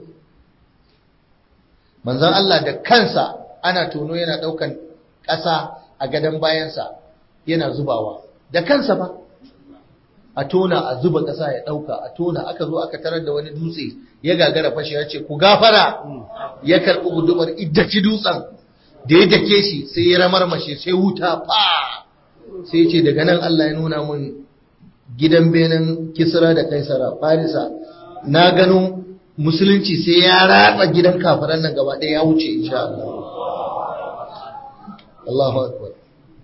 manzon Allah da kansa ana tono yana ɗaukan ƙasa a gadon bayansa yana zubawa da kansa ba a tona a zuba ƙasa ya ɗauka a tona aka zo aka tarar da wani dutse ya gagara fashe ya ce ku gafara ya karɓi gudumar iddaci dutsen da ya dake shi sai ya ramarmashe sai wuta fa sai ce daga nan Allah ya nuna mun gidan benin kisra da kaisara farisa na gano musulunci sai ya ratsa gidan kafiran nan gaba ɗaya ya wuce insha Allah Allahu akbar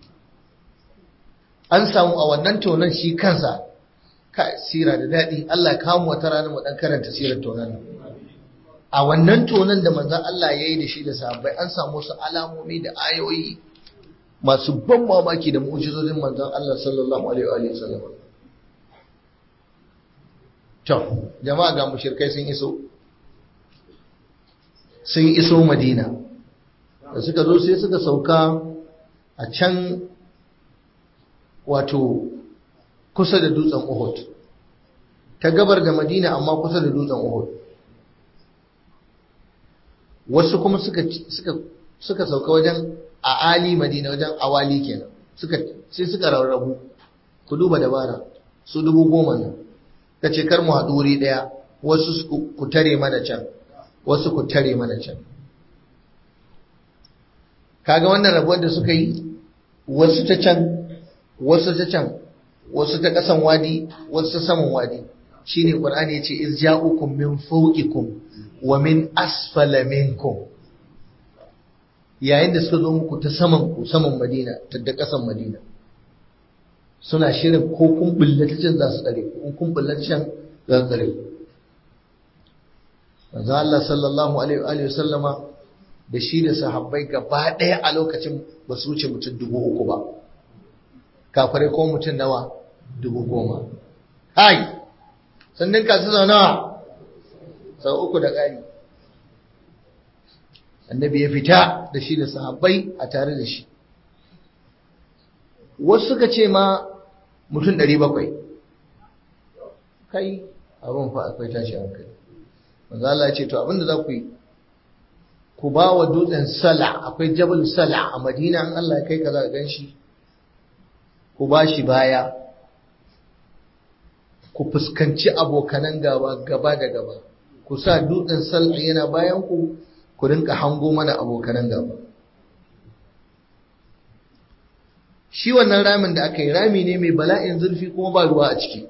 an samu a wannan tonon shi kansa ka sira da daɗi Allah ya kawo wata rana mu dan karanta sirar tonon nan a wannan tonon da manzon Allah ya yi da shi da sahabbai an samu su alamomi da ayoyi masu ban mamaki da mu'jizozin manzon Allah sallallahu alaihi wa sallam to jama'a ga mushrikai sun iso sun iso Madina da suka zo sai suka sauka a can wato kusa da dutsen Uhud ta gabar da Madina amma kusa da dutsen Uhud wasu kuma suka suka suka sauka wajen a ali Madina wajen awali kenan suka sai suka rarrabu ku duba dabara su dubu goma nan ka ce kar mu haɗu wuri ɗaya wasu ku tare mana can wasu ku tare mana can kaga wannan rabuwar da suka yi wasu ta can wasu ta can wasu ta ƙasan wadi wasu ta saman wadi shine qur'ani yace iz ja'ukum min fawqikum wa min asfala minkum yayin da suka zo muku ta saman ku saman madina ta da ƙasan madina suna shirin ko kun bullata can za su tsare ku kun bullata can za su tsare ku manzo Allah sallallahu alaihi wa sallama da shi da sahabbai gaba ɗaya a lokacin ba su wuce mutum dubu uku ba kafare ko mutum nawa dubu goma hai sannan ka su nawa sau uku da ƙari annabi ya fita da shi da sahabbai a tare da shi wasu suka ce ma mutum ɗari bakwai kai abin fa akwai tashi hankali manzo Allah ya ce to abinda za ku yi ku ba wa dutsen sala akwai jabal sala a madina an Allah ya kai ka za ka ganshi ku ba shi baya ku fuskanci abokanan gaba gaba da gaba ku sa dutsen sala yana bayan ku ku rinka hango mana abokanan gaba shi wannan ramin da aka yi rami ne mai bala'in zurfi kuma ba ruwa a ciki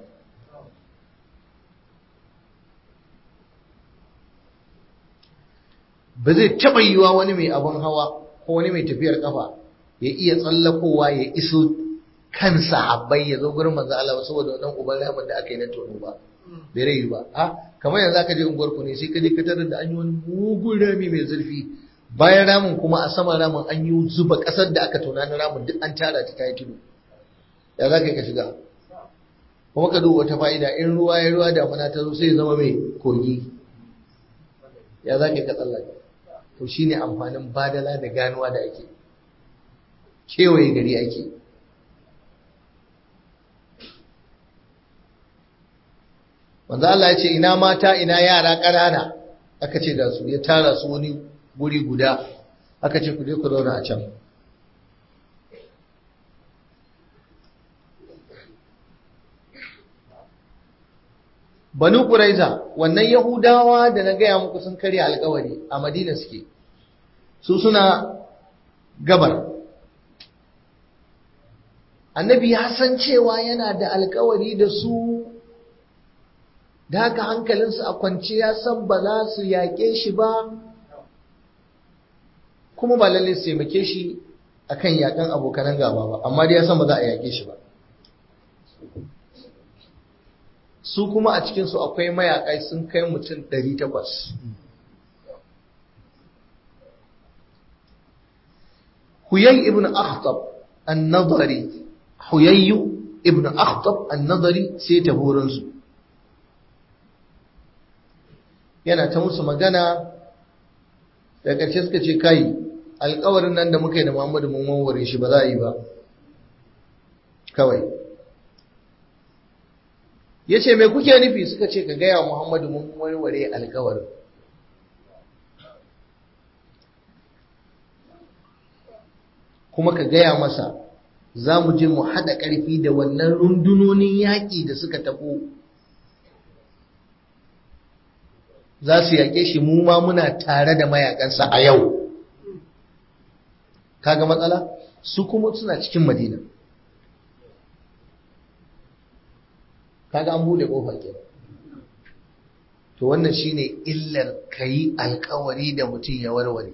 ba zai taɓa yiwa wani mai abin hawa ko wani mai tafiyar kafa ya iya tsallakowa ya iso kansa habbai ya zo gurin manzo Allah saboda wannan uban ramin da aka yi na tono ba bai rai ba a kamar yanzu aka je unguwar ku ne sai ka je ka tarar da an yi wani mugun rami mai zurfi bayan ramin kuma a saman ramin an yi zuba ƙasar da aka tona na ramin duk an tara ta yi tudu ya za ka yi ka shiga kuma ka duba wata fa'ida in ruwa ya ruwa damuna ta zo sai zama mai kogi ya za ka yi ka tsallaka to shine amfanin badala da ganuwa da ake kewaye gari ake wanda Allah ya ce ina mata ina yara ƙanana aka ce da su ya tara su wani guri guda aka ce ku je ku zauna a can Banu Quraiza wannan Yahudawa da na gaya muku sun karya alkawari a Madina suke su suna gabar Annabi ya san cewa yana da alkawari da su da haka hankalinsu a kwance ya san ba za su yaƙe shi ba kuma ba lalle su taimake shi akan yaƙan abokanan gaba ba amma dai ya san ba za a yaƙe shi ba su kuma a cikinsu akwai mayaƙai sun kai mutum 800 huyay ibn akhtab an-nadari huyayyu ibn akhtab an-nadari sai ta horonsu yana ta musu magana da ƙarshe suka ce kai alƙawarin nan da muka yi da Muhammadu mun warware shi ba za a yi ba kawai ya ce mai kuke nufi suka ce ka gaya Muhammadu mun warware alƙawarin kuma ka gaya masa za mu je mu haɗa ƙarfi da wannan rundunonin yaƙi da suka taɓo za su yaƙe shi mu ma muna tare da mayakansa a yau kaga matsala su kuma suna cikin madina kaga an bude kofa ke to wannan shine illar kayi alkawari da mutum ya warware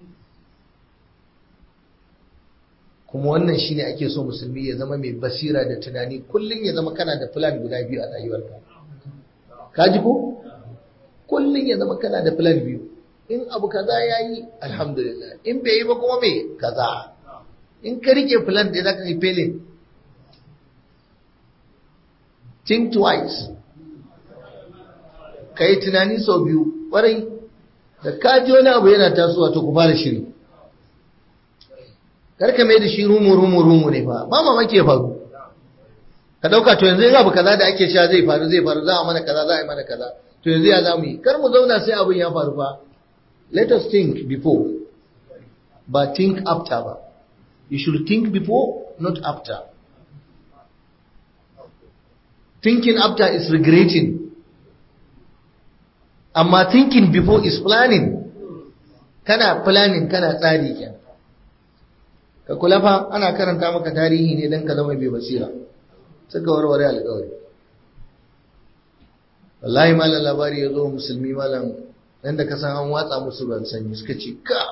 kuma wannan shine ake so musulmi ya zama mai basira da tunani kullum ya zama kana da plan guda biyu a rayuwarka ka ji ko kullum ya zama kana da plan biyu in abu kaza ya yi alhamdulillah in bai yi ba kuma me kaza in ka rike plan da za ka yi felin think twice ka yi tunani sau biyu ƙwarai da ka ji wani abu yana tasowa to ku fara shiri karka mai da shi rumu rumu rumu ne fa ba mamaki ya faru ka ɗauka to yanzu yin abu kaza da ake sha zai faru zai faru za a mana kaza za a yi mana kaza to yanzu ya za mu yi kar mu zauna sai abin ya faru fa let us think before but think after ba you should think before not after thinking after is regretting amma thinking before is planning kana planning kana tsari kenan ka kula fa ana karanta maka tarihi ne don ka zama bai basira suka warware alƙawari wallahi malam labari ya zo musulmi malam nan da ka san an watsa musu ruwan sanyi suka ce ka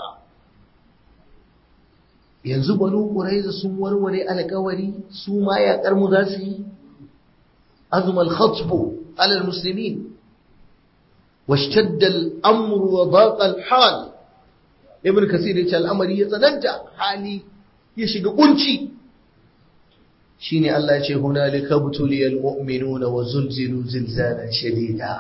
yanzu banu ƙuraiza sun warware alƙawari su ma yaƙar mu za su yi azumal khatbu alal muslimin واشتد الأمر وضاق الحال ابن كثير يقول الأمر يتنجى حالي يشق قنشي شيني الله يقول هنالك ابتلي المؤمنون وزلزلوا زلزالا شديدا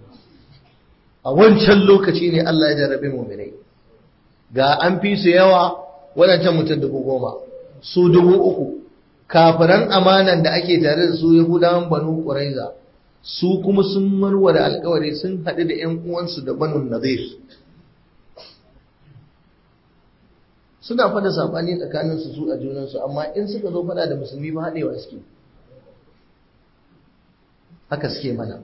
أول شلوك شيني الله يجرب المؤمنين ga an fi su yawa waɗancan mutum dubu goma su dubu uku kafiran amanan da ake tare da su yahudawan banu ƙuraiza su kuma sun warware alkawari sun haɗu da ‘yan uwansu da banu nazir suna fada saɓani tsakaninsu su a junansu amma in suka zo fada da musulmi ba haɗewa suke haka suke mana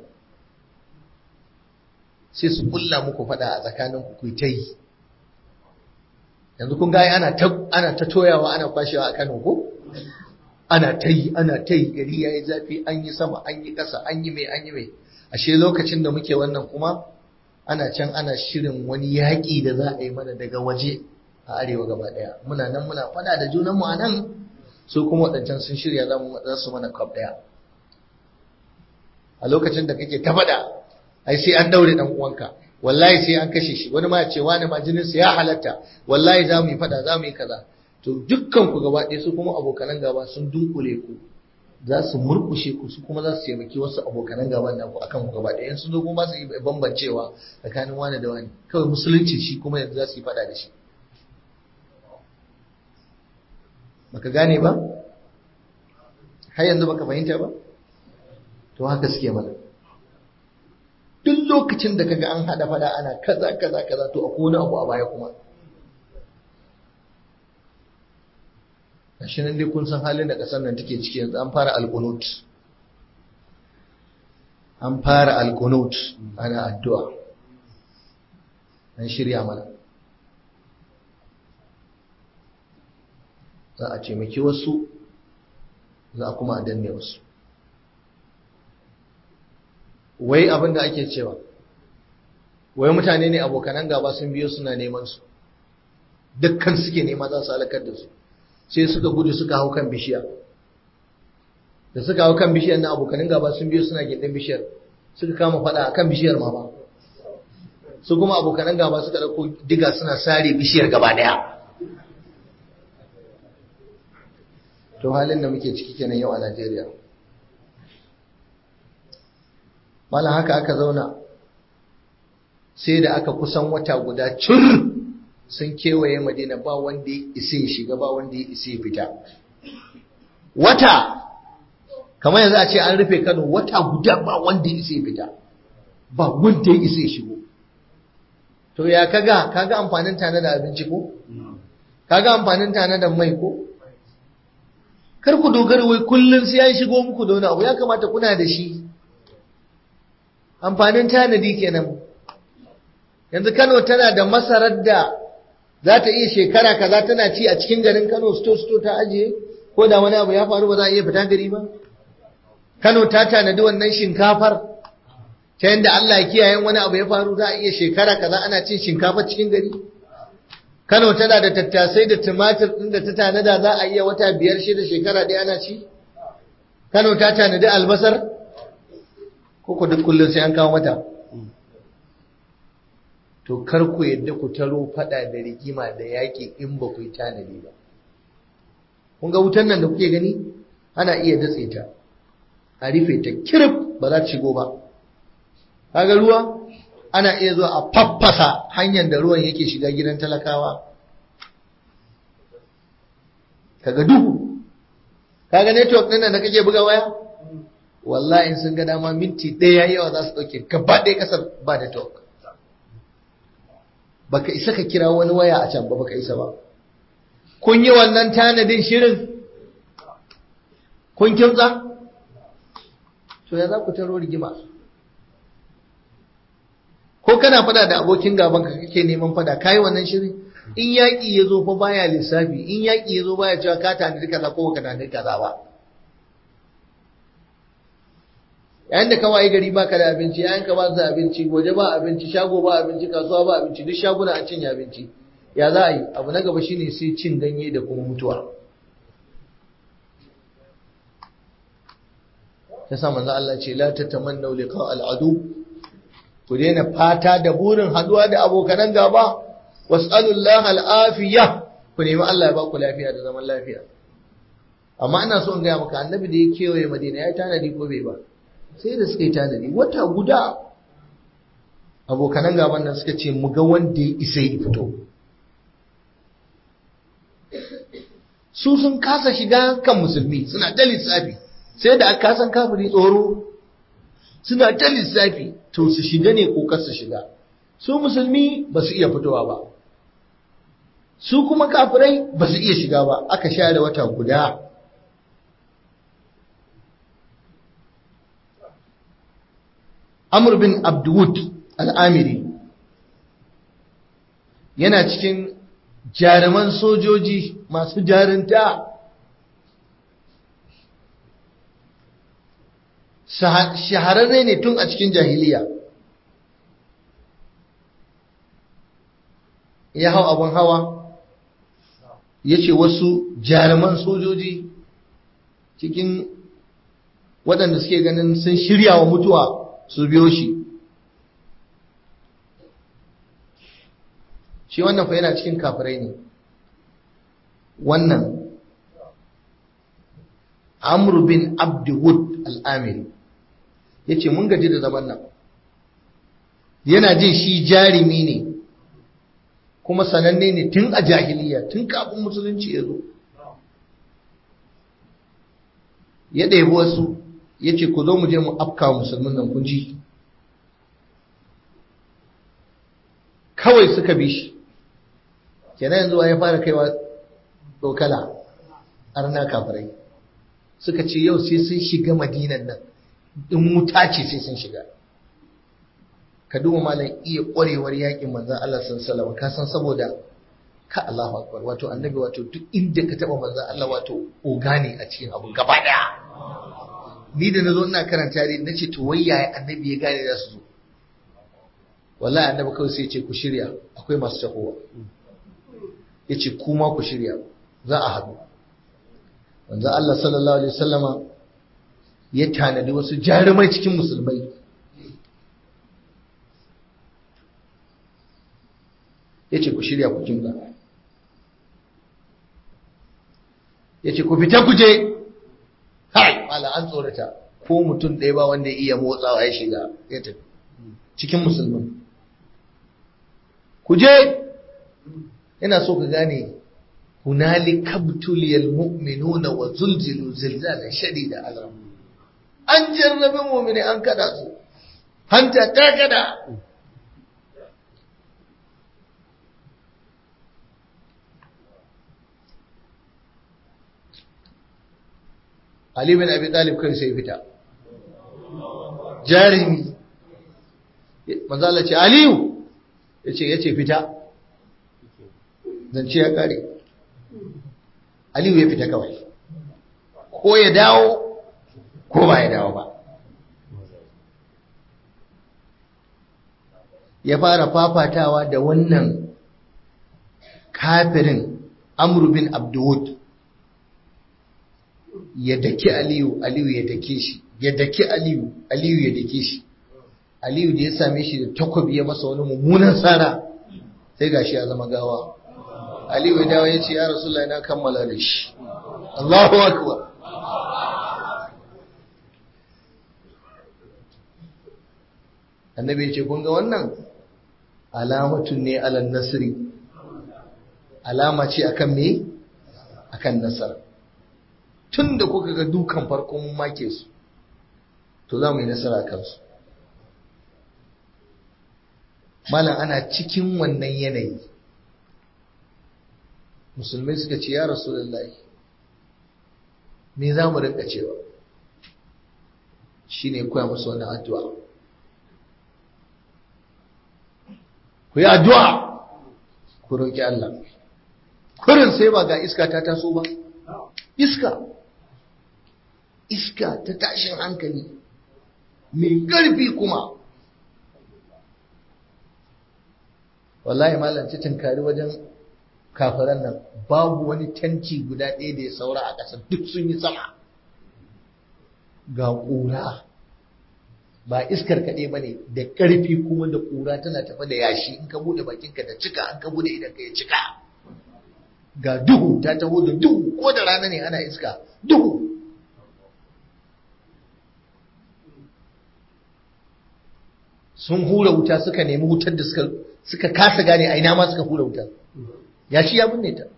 sai su kulla muku fada a tsakaninku ku ta yi yanzu kun gaya ana ta toyawa ana kwashewa a kano ko? ana ta yi ana ta yi gari ya yi zafi an yi sama an yi ƙasa an yi mai an yi mai ashe lokacin da muke wannan kuma ana can ana shirin wani yaƙi da za a yi mana daga waje a arewa gaba ɗaya muna nan muna faɗa da junanmu a nan su kuma waɗancan sun shirya za su mana kwab ɗaya a lokacin da kake ta faɗa ai sai an daure dan uwanka wallahi sai an kashe shi wani ma ya ce wani ma jininsa ya halatta wallahi za mu yi fada za mu yi kaza to dukkan ku gaba ɗaya su kuma abokanan gaba sun dunkule ku za su murkushe ku su kuma za su taimaki wasu abokanan gaban naku akan ku gaba ɗaya sun zo kuma su yi bambancewa tsakanin wani da wani kawai musulunci shi kuma yanzu za su yi fada da shi baka gane ba har yanzu baka fahimta ba to haka suke mana duk lokacin da kaga an hada fada ana kaza kaza kaza to akwai wani abu a baya kuma gashi nan dai kun san halin da kasar nan take ciki yanzu an fara alqunut an fara alqunut ana addu'a an shirya mana za a taimaki wasu za a kuma a danne wasu wai abin da ake cewa wai mutane ne abokanan gaba sun biyo suna neman su dukkan suke nema za su halakar da su sai suka gudu suka hau kan bishiya da suka hau kan bishiyar na abokanan gaba sun biyo suna gindin bishiyar suka kama fada akan bishiyar ma ba su kuma abokanan gaba suka dauko diga suna sare bishiyar gaba daya to halin da muke ciki kenan yau a Najeriya malam haka aka zauna sai da aka kusan wata guda cur sun kewaye madina ba wanda ya isa ya shiga ba wanda ya isa ya fita wata kamar yanzu a ce an rufe kano wata guda ba wanda ya isa ya fita ba wanda ya isa ya shigo to ya kaga kaga amfanin tana da abinci ko kaga amfanin tana da mai ko kar ku dogara wai kullum sai an shigo muku da wani abu ya kamata kuna da shi amfanin tanadi kenan yanzu Kano tana da masarar da za ta iya shekara kaza tana ci a cikin garin Kano sto sto ta ajiye ko da wani abu ya faru ba za a iya fita gari ba Kano ta tanadi wannan shinkafar ta yanda Allah ya kiyaye wani abu ya faru za a iya shekara kaza ana cin shinkafa cikin gari Kano tana da tattasai da tumatir ɗin da ta tanada za a iya wata biyar shida shekara ɗaya ana ci Kano ta tanadi albasar ko ku duk kullum sai an kawo mata to kar ku yadda ku taro fada da rigima da yaƙi in ba ku yi tanadi ba kun ga wutan nan da kuke gani ana iya datse ta a rufe ta kirif ba za ta shigo ba kaga ruwa ana iya zuwa a faffasa hanyar da ruwan yake shiga gidan talakawa kaga duhu kaga network ɗin nan da kake buga waya wallahi in sun ga dama minti ɗaya yawa za su ɗauke gaba ɗaya ƙasar ba network baka isa ka kira wani waya a can ba baka isa ba kun yi wannan tanadin shirin kun kimtsa to ya za ku taro rigima ko kana fada da abokin gaban ka kake neman fada kai wannan shirin in yaƙi ya zo fa baya lissafi in yaƙi ya zo baya cewa ka tanadi kaza ko ka tanadi kaza ba yayin da ka waye gari baka da abinci yayin ka ba su abinci goje ba abinci shago ba abinci kasuwa ba abinci duk shaguna an cinye abinci ya za a yi abu na gaba shine sai cin ganye da kuma mutuwa ta sa manzo Allah ce la tatamannu liqa al'adu ku daina fata da burin haduwa da abokanan gaba was'alullaha al'afiya ku nemi Allah ya ba ku lafiya da zaman lafiya amma ina so in gaya maka annabi da ya kewaye madina ya tanadi ko bai ba sai da suka yi tanadi wata guda abokanan gaban nan suka ce mu ga wanda ya isa ya fito su sun kasa shiga kan musulmi suna ta lissafi sai da aka san kafiri tsoro suna ta lissafi to su shiga ne ko su shiga su musulmi ba su iya fitowa ba su kuma kafirai ba su iya shiga ba aka share wata guda Amr bin Abdulwud al'amiri yana cikin jaruman sojoji masu jarinta shahararre ne tun a cikin jahiliya ya hau abin hawa ya ce wasu jaruman sojoji cikin waɗanda suke ganin sun shirya wa mutuwa su biyo shi shi wannan fa yana cikin kafirai ne wannan Amr bin Abdul al-Amiri yace mun gaji da zaman nan yana jin shi jarimi ne kuma sananne ne tun a jahiliya tun kafin musulunci ya zo ya ɗebi wasu ya ce ku zo mu je mu afka musulmin nan kun ji kawai suka bi shi kenan yanzu ya fara kaiwa dokala arna kafirai suka ce yau sai sun shiga madinan nan in wuta ce sai sun shiga ka duba malam iya ƙwarewar yakin manzan Allah sallallahu ka san saboda ka Allahu akbar wato annabi wato duk inda ka taba manzan Allah wato ogane a cikin abu gaba daya ni da nazo ina karanta dai nace to wai yaya annabi ya gane za su zo wallahi annabi kawai sai ya ce ku shirya akwai masu tahowa yace kuma ku shirya za a haɗu manzan Allah sallallahu alaihi wasallama ya tanadi wasu jarumai cikin musulmai ya ce ku shirya ku kimba ya ce ku fita ku je hai mala an tsorata ko mutum ɗaya ba wanda ya iya motsawa ya shiga ya tafi cikin musulman ku je ina so ka gane hunali kabtuliyal mu'minuna wa zulzilu zilzalan shadida azram an jarrabe mu'mini an kada su hanta ta kada Ali bin Abi Talib kai sai fita. Jarimi. Manzo Allah ce Aliyu yace yace fita. Zance ya kare. Aliyu ya fita kawai. Ko ya dawo ko ba ya dawo ba. Ya fara fafatawa da wannan kafirin Amr bin Abdul ya daki Aliyu, Aliyu ya dake shi, ya daki Aliyu, Aliyu ya dake shi. Aliyu da ya same shi da takobi ya masa wani mummunan tsara sai gashi ya zama gawa. Aliyu ya dawo ya ce, Ya Rasulullah na kammala da shi. Allahu Akbar. Annabi ya ce, Kun ga wannan? Alamatun ne alan nasiri. Alama ce akan me? Akan nasara. tun da kuka ga dukan farkon make su to za mu yi nasara kansu malam ana cikin wannan yanayi musulmai suka ce ya rasu me za mu rinka cewa shi ne koya musu wannan addu'a ku yi addu'a ku roƙi Allah kurin sai ba ga iska ta taso ba iska iska ta tashin hankali mai ƙarfi kuma wallahi malam ta tunkari wajen kafiran nan babu wani tanci guda ɗaya da ya saura a ƙasa duk sun yi sama ga ƙura ba iskar kaɗai ba ne da ƙarfi kuma da ƙura tana tafa da yashi in ka buɗe bakinka da cika an ka buɗe idan ka ya cika ga duhu ta taho da duhu ko da rana ne ana iska duhu sun hura wuta suka nemi wutar da suka suka kasa gane a ina ma suka hura wutar ya shi ya binne ta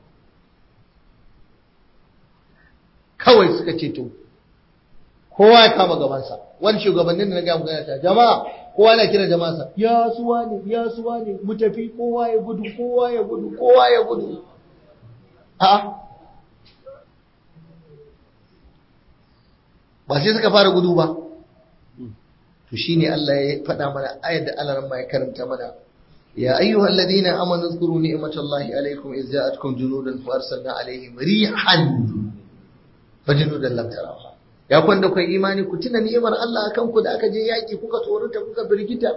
kawai suka ce to kowa ya kama gabansa wani shugabannin da na gaya magana ta jama'a kowa na kira jama'arsa ya suwa ne ya suwa ne mu tafi kowa ya gudu kowa ya gudu kowa ya gudu a ba sai suka fara gudu ba to shine Allah ya faɗa mana ayar da Allah ma ya karanta mana ya ayyuhal ladina amanu zkuru ni'matallahi alaykum iz ja'atkum junudan fa arsalna alaihim rihan fa junudan lam tarawha ya kwanda kai imani ku tuna ni'imar Allah akan ku da aka je yaki kuka tsorata kuka birgita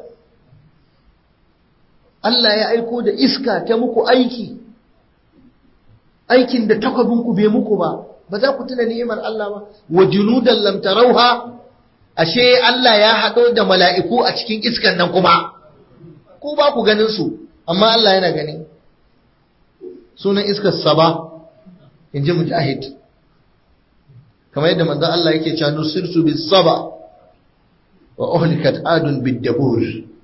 Allah ya aiko da iska ta muku aiki aikin da takwabinku bai muku ba ba za ku tuna ni'imar Allah ba wa junudan lam tarawha ashe Allah ya haɗo da mala'iku a cikin iskan nan kuma ku ba ku ganin su amma Allah yana gani sunan iskar saba in ji mujahid kamar yadda manzon Allah yake cewa nusirtu bis saba wa uhlikat adun bid dabur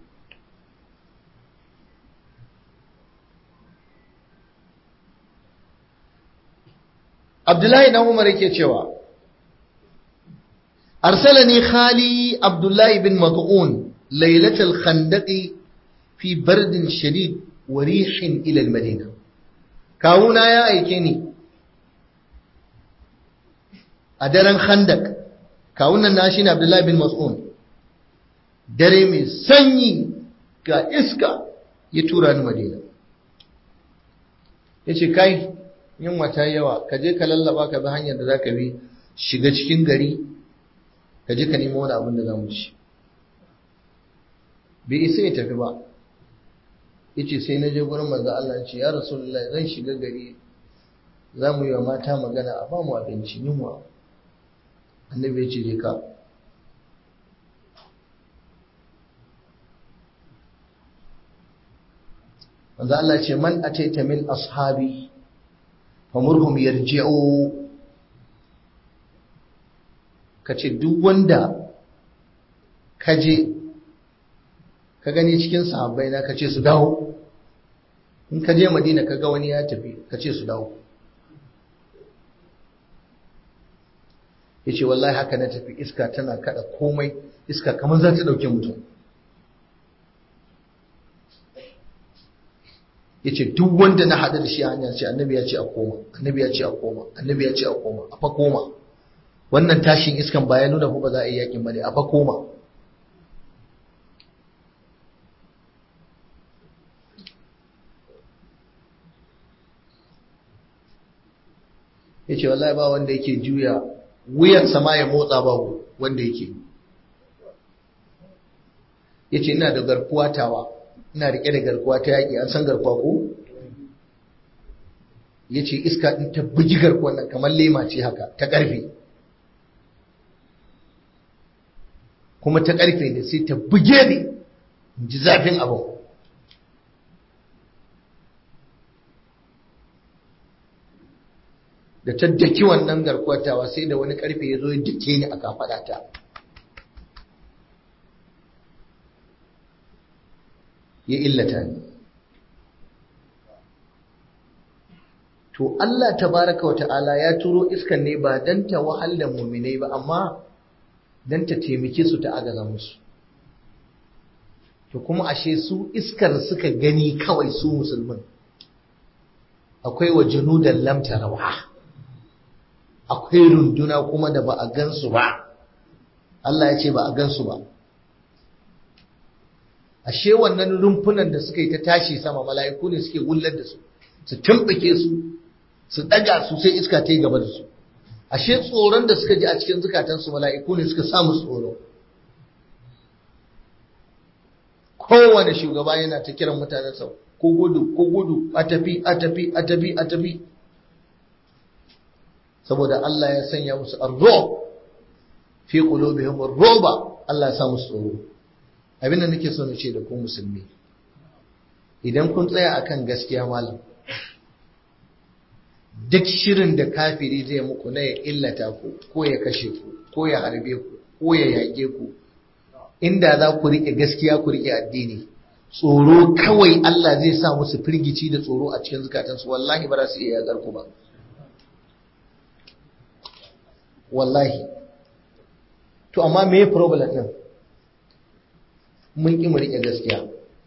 Abdullahi dan Umar yake cewa arsalani khali Abdullahi bin Mat'un lailatul khandaqi fi bardin shadid wa rihin ila al-madina kawuna ya aike ni a daren khandak kawunan na shi ne abdullahi bin mas'un dare mai sanyi ga iska ya tura ni madina ya ce kai yin wata yawa ka je ka lallaba ka bi hanyar da za ka bi shiga cikin gari ka je ka nemo wani abin da za mu ci bai isa ya tafi ba ya ce sai na je gurin manzo Allah ce ya rasulullah zan shiga gari za mu yi wa mata magana a ba mu abinci yunwa annabi ya ce je ka manzo Allah ce man ataita min ashabi famurhum yarji'u kace duk wanda kaje ka gani cikin sahabbai na kace su dawo in ka je Madina ka ga wani ya tafi kace su dawo yace wallahi haka na tafi iska tana kada komai iska kamar za ta dauke mutum yace duk wanda na hada da shi hanya ce annabi ya ce a koma annabi ya ce a koma annabi ya ce a koma a fa koma wannan tashin iskan ba ya nuna ko ba za a yi yakin bane a fa koma yace wallahi ba wanda yake juya wuyan sama ya motsa ba wanda yake yace ina da garkuwa tawa ina rike da garkuwa ta yaƙi an san garkuwa ko ya ce iska ɗin ta bugi garkuwan nan kamar lema ce haka ta ƙarfe kuma ta ƙarfe ne sai ta buge ni in ji zafin abin da ta daki wannan garkuwar tawa sai da wani ƙarfe ya zo ya dake ni a kafaɗa ta ya illata ni to Allah tabaraka wa ta'ala ya turo iskan ne ba dan ta wahal da mu'minai ba amma dan ta taimake su ta agaza musu to kuma ashe su iskar suka gani kawai su musulmin akwai wa junudan lam tarawa akwai runduna kuma da ba a gansu ba Allah ya ce ba a gansu ba ashe wannan rumfunan da suka yi ta tashi sama mala'iku ne suke wullar da su su tumbuke su su daga su sai iska ta yi gaba da su ashe tsoron da suka ji a cikin zukatansu mala'iku ne suka samu tsoro kowane shugaba yana ta kiran mutanensa ko gudu ko gudu a tafi a tafi a tafi a tafi saboda Allah ya sanya musu arzo fi qulubihim ar-ruba Allah ya sa musu tsoro abinda nake so na ce da ku musulmi idan kun tsaya akan gaskiya malam duk shirin da kafiri zai muku na ya illata ku ko ya kashe ku ko ya harbe ku ko ya yage ku inda za ku riƙe gaskiya ku riƙe addini tsoro kawai Allah zai sa musu firgici da tsoro a cikin zukatansu wallahi ba za su iya yaƙar ku ba wallahi to amma me problem din mun ƙi mu riƙe gaskiya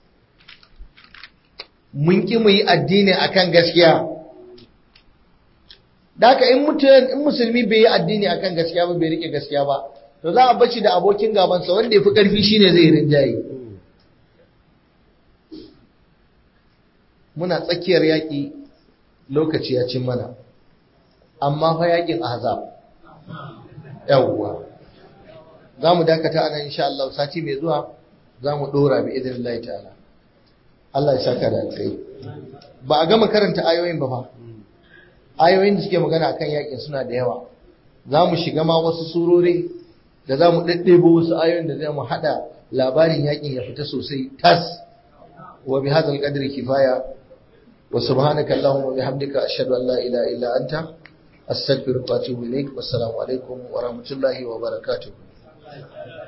mun ƙi mu yi addini akan gaskiya da haka in mutum in musulmi bai yi addini akan gaskiya ba bai riƙe gaskiya ba to za a bashi da abokin gabansa wanda ya fi ƙarfi shine zai rinjaye muna tsakiyar yaƙi lokaci ya cin mana amma fa yaƙin ahzab yawwa za mu dakata a nan insha Allah sati mai zuwa za mu ɗora bi idin Allah ta'ala Allah ya saka da alkai ba a gama karanta ayoyin ba fa ayoyin da suke magana akan yakin suna da yawa za mu shiga ma wasu surori da za mu ɗaɗɗebo wasu ayoyin da za mu haɗa labarin yakin ya fita sosai tas wa bi hadzal qadri kifaya wa subhanaka allahumma wa bihamdika ashhadu an la ilaha illa anta astaghfiruka wa atubu ilaik wassalamu alaikum wa rahmatullahi wa barakatuh